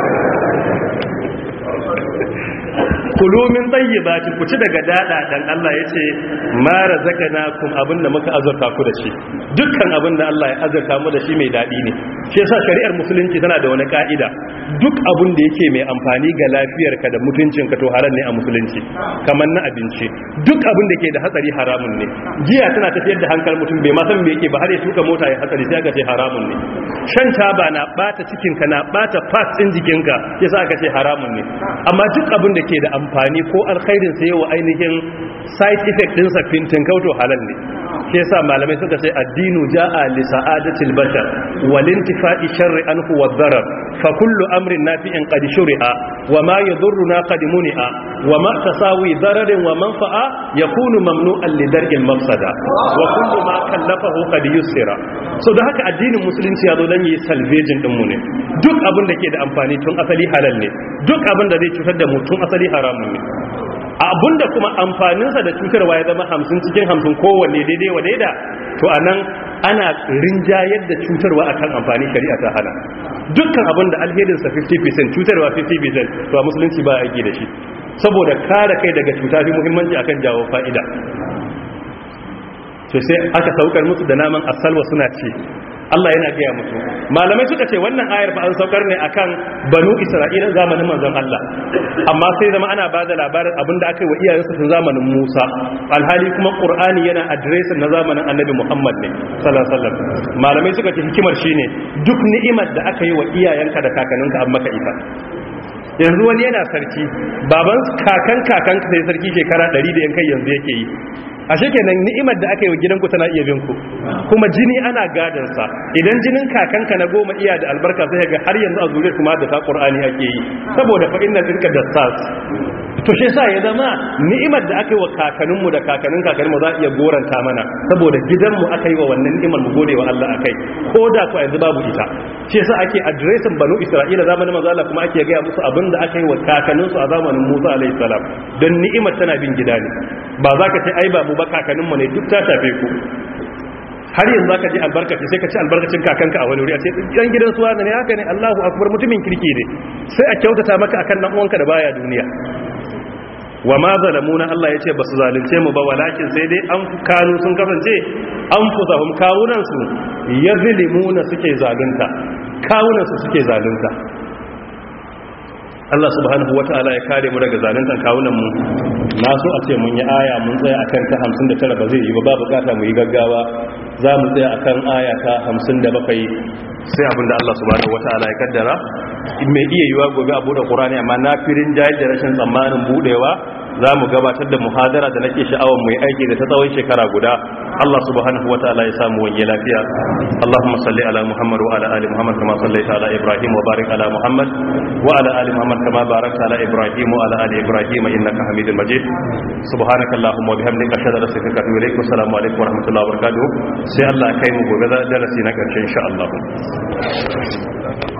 kulu min tayyibati ku ci daga dada dan Allah yace ma razaqnakum abinda muka azurta ku da shi dukkan abinda Allah ya azurta mu da shi mai dadi ne shi yasa shari'ar musulunci tana da wani ka'ida duk abin da yake mai amfani ga lafiyarka da mutuncinka to haram ne a musulunci kamar na abinci duk abin da ke da hatsari haramun ne giya tana tafiyar da hankal mutum bai ma san me yake ba har ya tuka mota ya hatsari sai aka ce haramun ne shan taba na bata cikinka na bata parts din jikinka yasa aka ce haramun ne amma duk abin da ke da amfani ko alkhairin sa yawa ainihin side effect din sa fintin kauto halal ne shi yasa malamai suka ce addinu ja'a li sa'adatil bashar wal intifa'i sharri anhu wad darar fa kullu amrin nafi'in qad shuri'a wa ma yadurruna qad muni'a wa ma tasawi dararin wa manfa'a yakunu mamnu'an li dar'il mafsada wa kullu ma kallafahu qad yusira so da haka addinin musulunci ya zo dan yi salvaging din mu ne duk abin da ke da amfani tun asali halal ne duk abin da zai cutar da mu tun asali haramun ne abinda kuma amfaninsa da cutarwa ya zama hamsin cikin hamsin kowanne daidai wa daida to a nan ana rinjayar da cutarwa akan amfani shari'a ta hana dukkan abin da alherinsa 50% cutarwa 50% to a musulunci ba a aiki da shi saboda kare kai daga cuta fi muhimmanci akan jawo fa'ida to sai aka saukar musu da naman asalwa suna ce Allah yana gaya musu malamai suka ce wannan ayar fa an saukar ne akan banu Isra'ila zamanin manzon Allah amma sai zama ana bada labarin abinda aka yi wa iyayensu tun zamanin Musa alhali kuma Qur'ani yana addressing na zamanin Annabi Muhammad ne sallallahu alaihi wasallam malamai suka ce hikimar shine duk ni'imar da aka yi wa iyayenka da kakanninka an maka ita yanzu wani yana sarki baban kakan kakan sai sarki shekara 100 da yankai yanzu yake yi ashe kenan ni'imar da aka yi wa gidanku tana iya bin ku kuma jini ana gadon sa idan jinin kakanka na goma iya da albarka sai ga har yanzu a zuriyar kuma da ta qur'ani ake yi saboda fa inna tilka dassas to shi yasa ya zama ni'imar da aka yi wa kakanninmu da kakannin kakanninmu za a iya goranta mana saboda gidanmu aka yi wa wannan ni'imar mu gode wa Allah akai ko da ku yanzu babu ita shi yasa ake addressing banu Isra'ila zamanin manzo Allah kuma ake ga musu abin da aka yi wa kakanninsu a zamanin Musa alaihi salam don ni'imar tana bin gida ne ba za ka ce ai ba mu ba kakanninmu ne duk ta shafe ku har yanzu zaka ji albarkaci sai ka ci albarkacin kakanka a wani wuri a ce dan gidan suwa ne haka ne Allahu akbar mutumin kirki ne sai a kyautata maka akan dan uwanka da baya duniya wa ma zalamuna Allah ya ce ba su zalunce mu ba walakin sai dai an kanu sun kasance an fusahum kawunan su yazlimuna suke zalunta kawunan su suke zalunta Allah subhanahu wata'ala ya kare mu daga zaluntan kawunan mu na so a ce mun yi aya mun tsaya akan ta 59 ba zai yi ba ba bukata mu yi gaggawa za mu tsaya akan aya ta 57 sai abinda Allah subhanahu wata'ala ya kaddara mai iya yiwa gobe a bude Qur'ani amma na firin jayar da rashin tsammanin budewa za mu gabatar da muhadara da nake sha'awar mu yi aiki da ta tsawon shekara guda Allah subhanahu wa ta'ala ya samu wani lafiya Allahumma salli ala Muhammad wa ala ali Muhammad kama sallaita ala Ibrahim wa barik ala Muhammad wa ala ali Muhammad kama barakta ala Ibrahim wa ala ali Ibrahim innaka Hamidul Majid subhanaka Allahumma wa bihamdika ashhadu an la ilaha illa anta astaghfiruka wa atubu ilaik wa assalamu alaikum wa rahmatullahi wa barakatuh sai Allah ya kai mu gobe da darasi na karshe insha Allah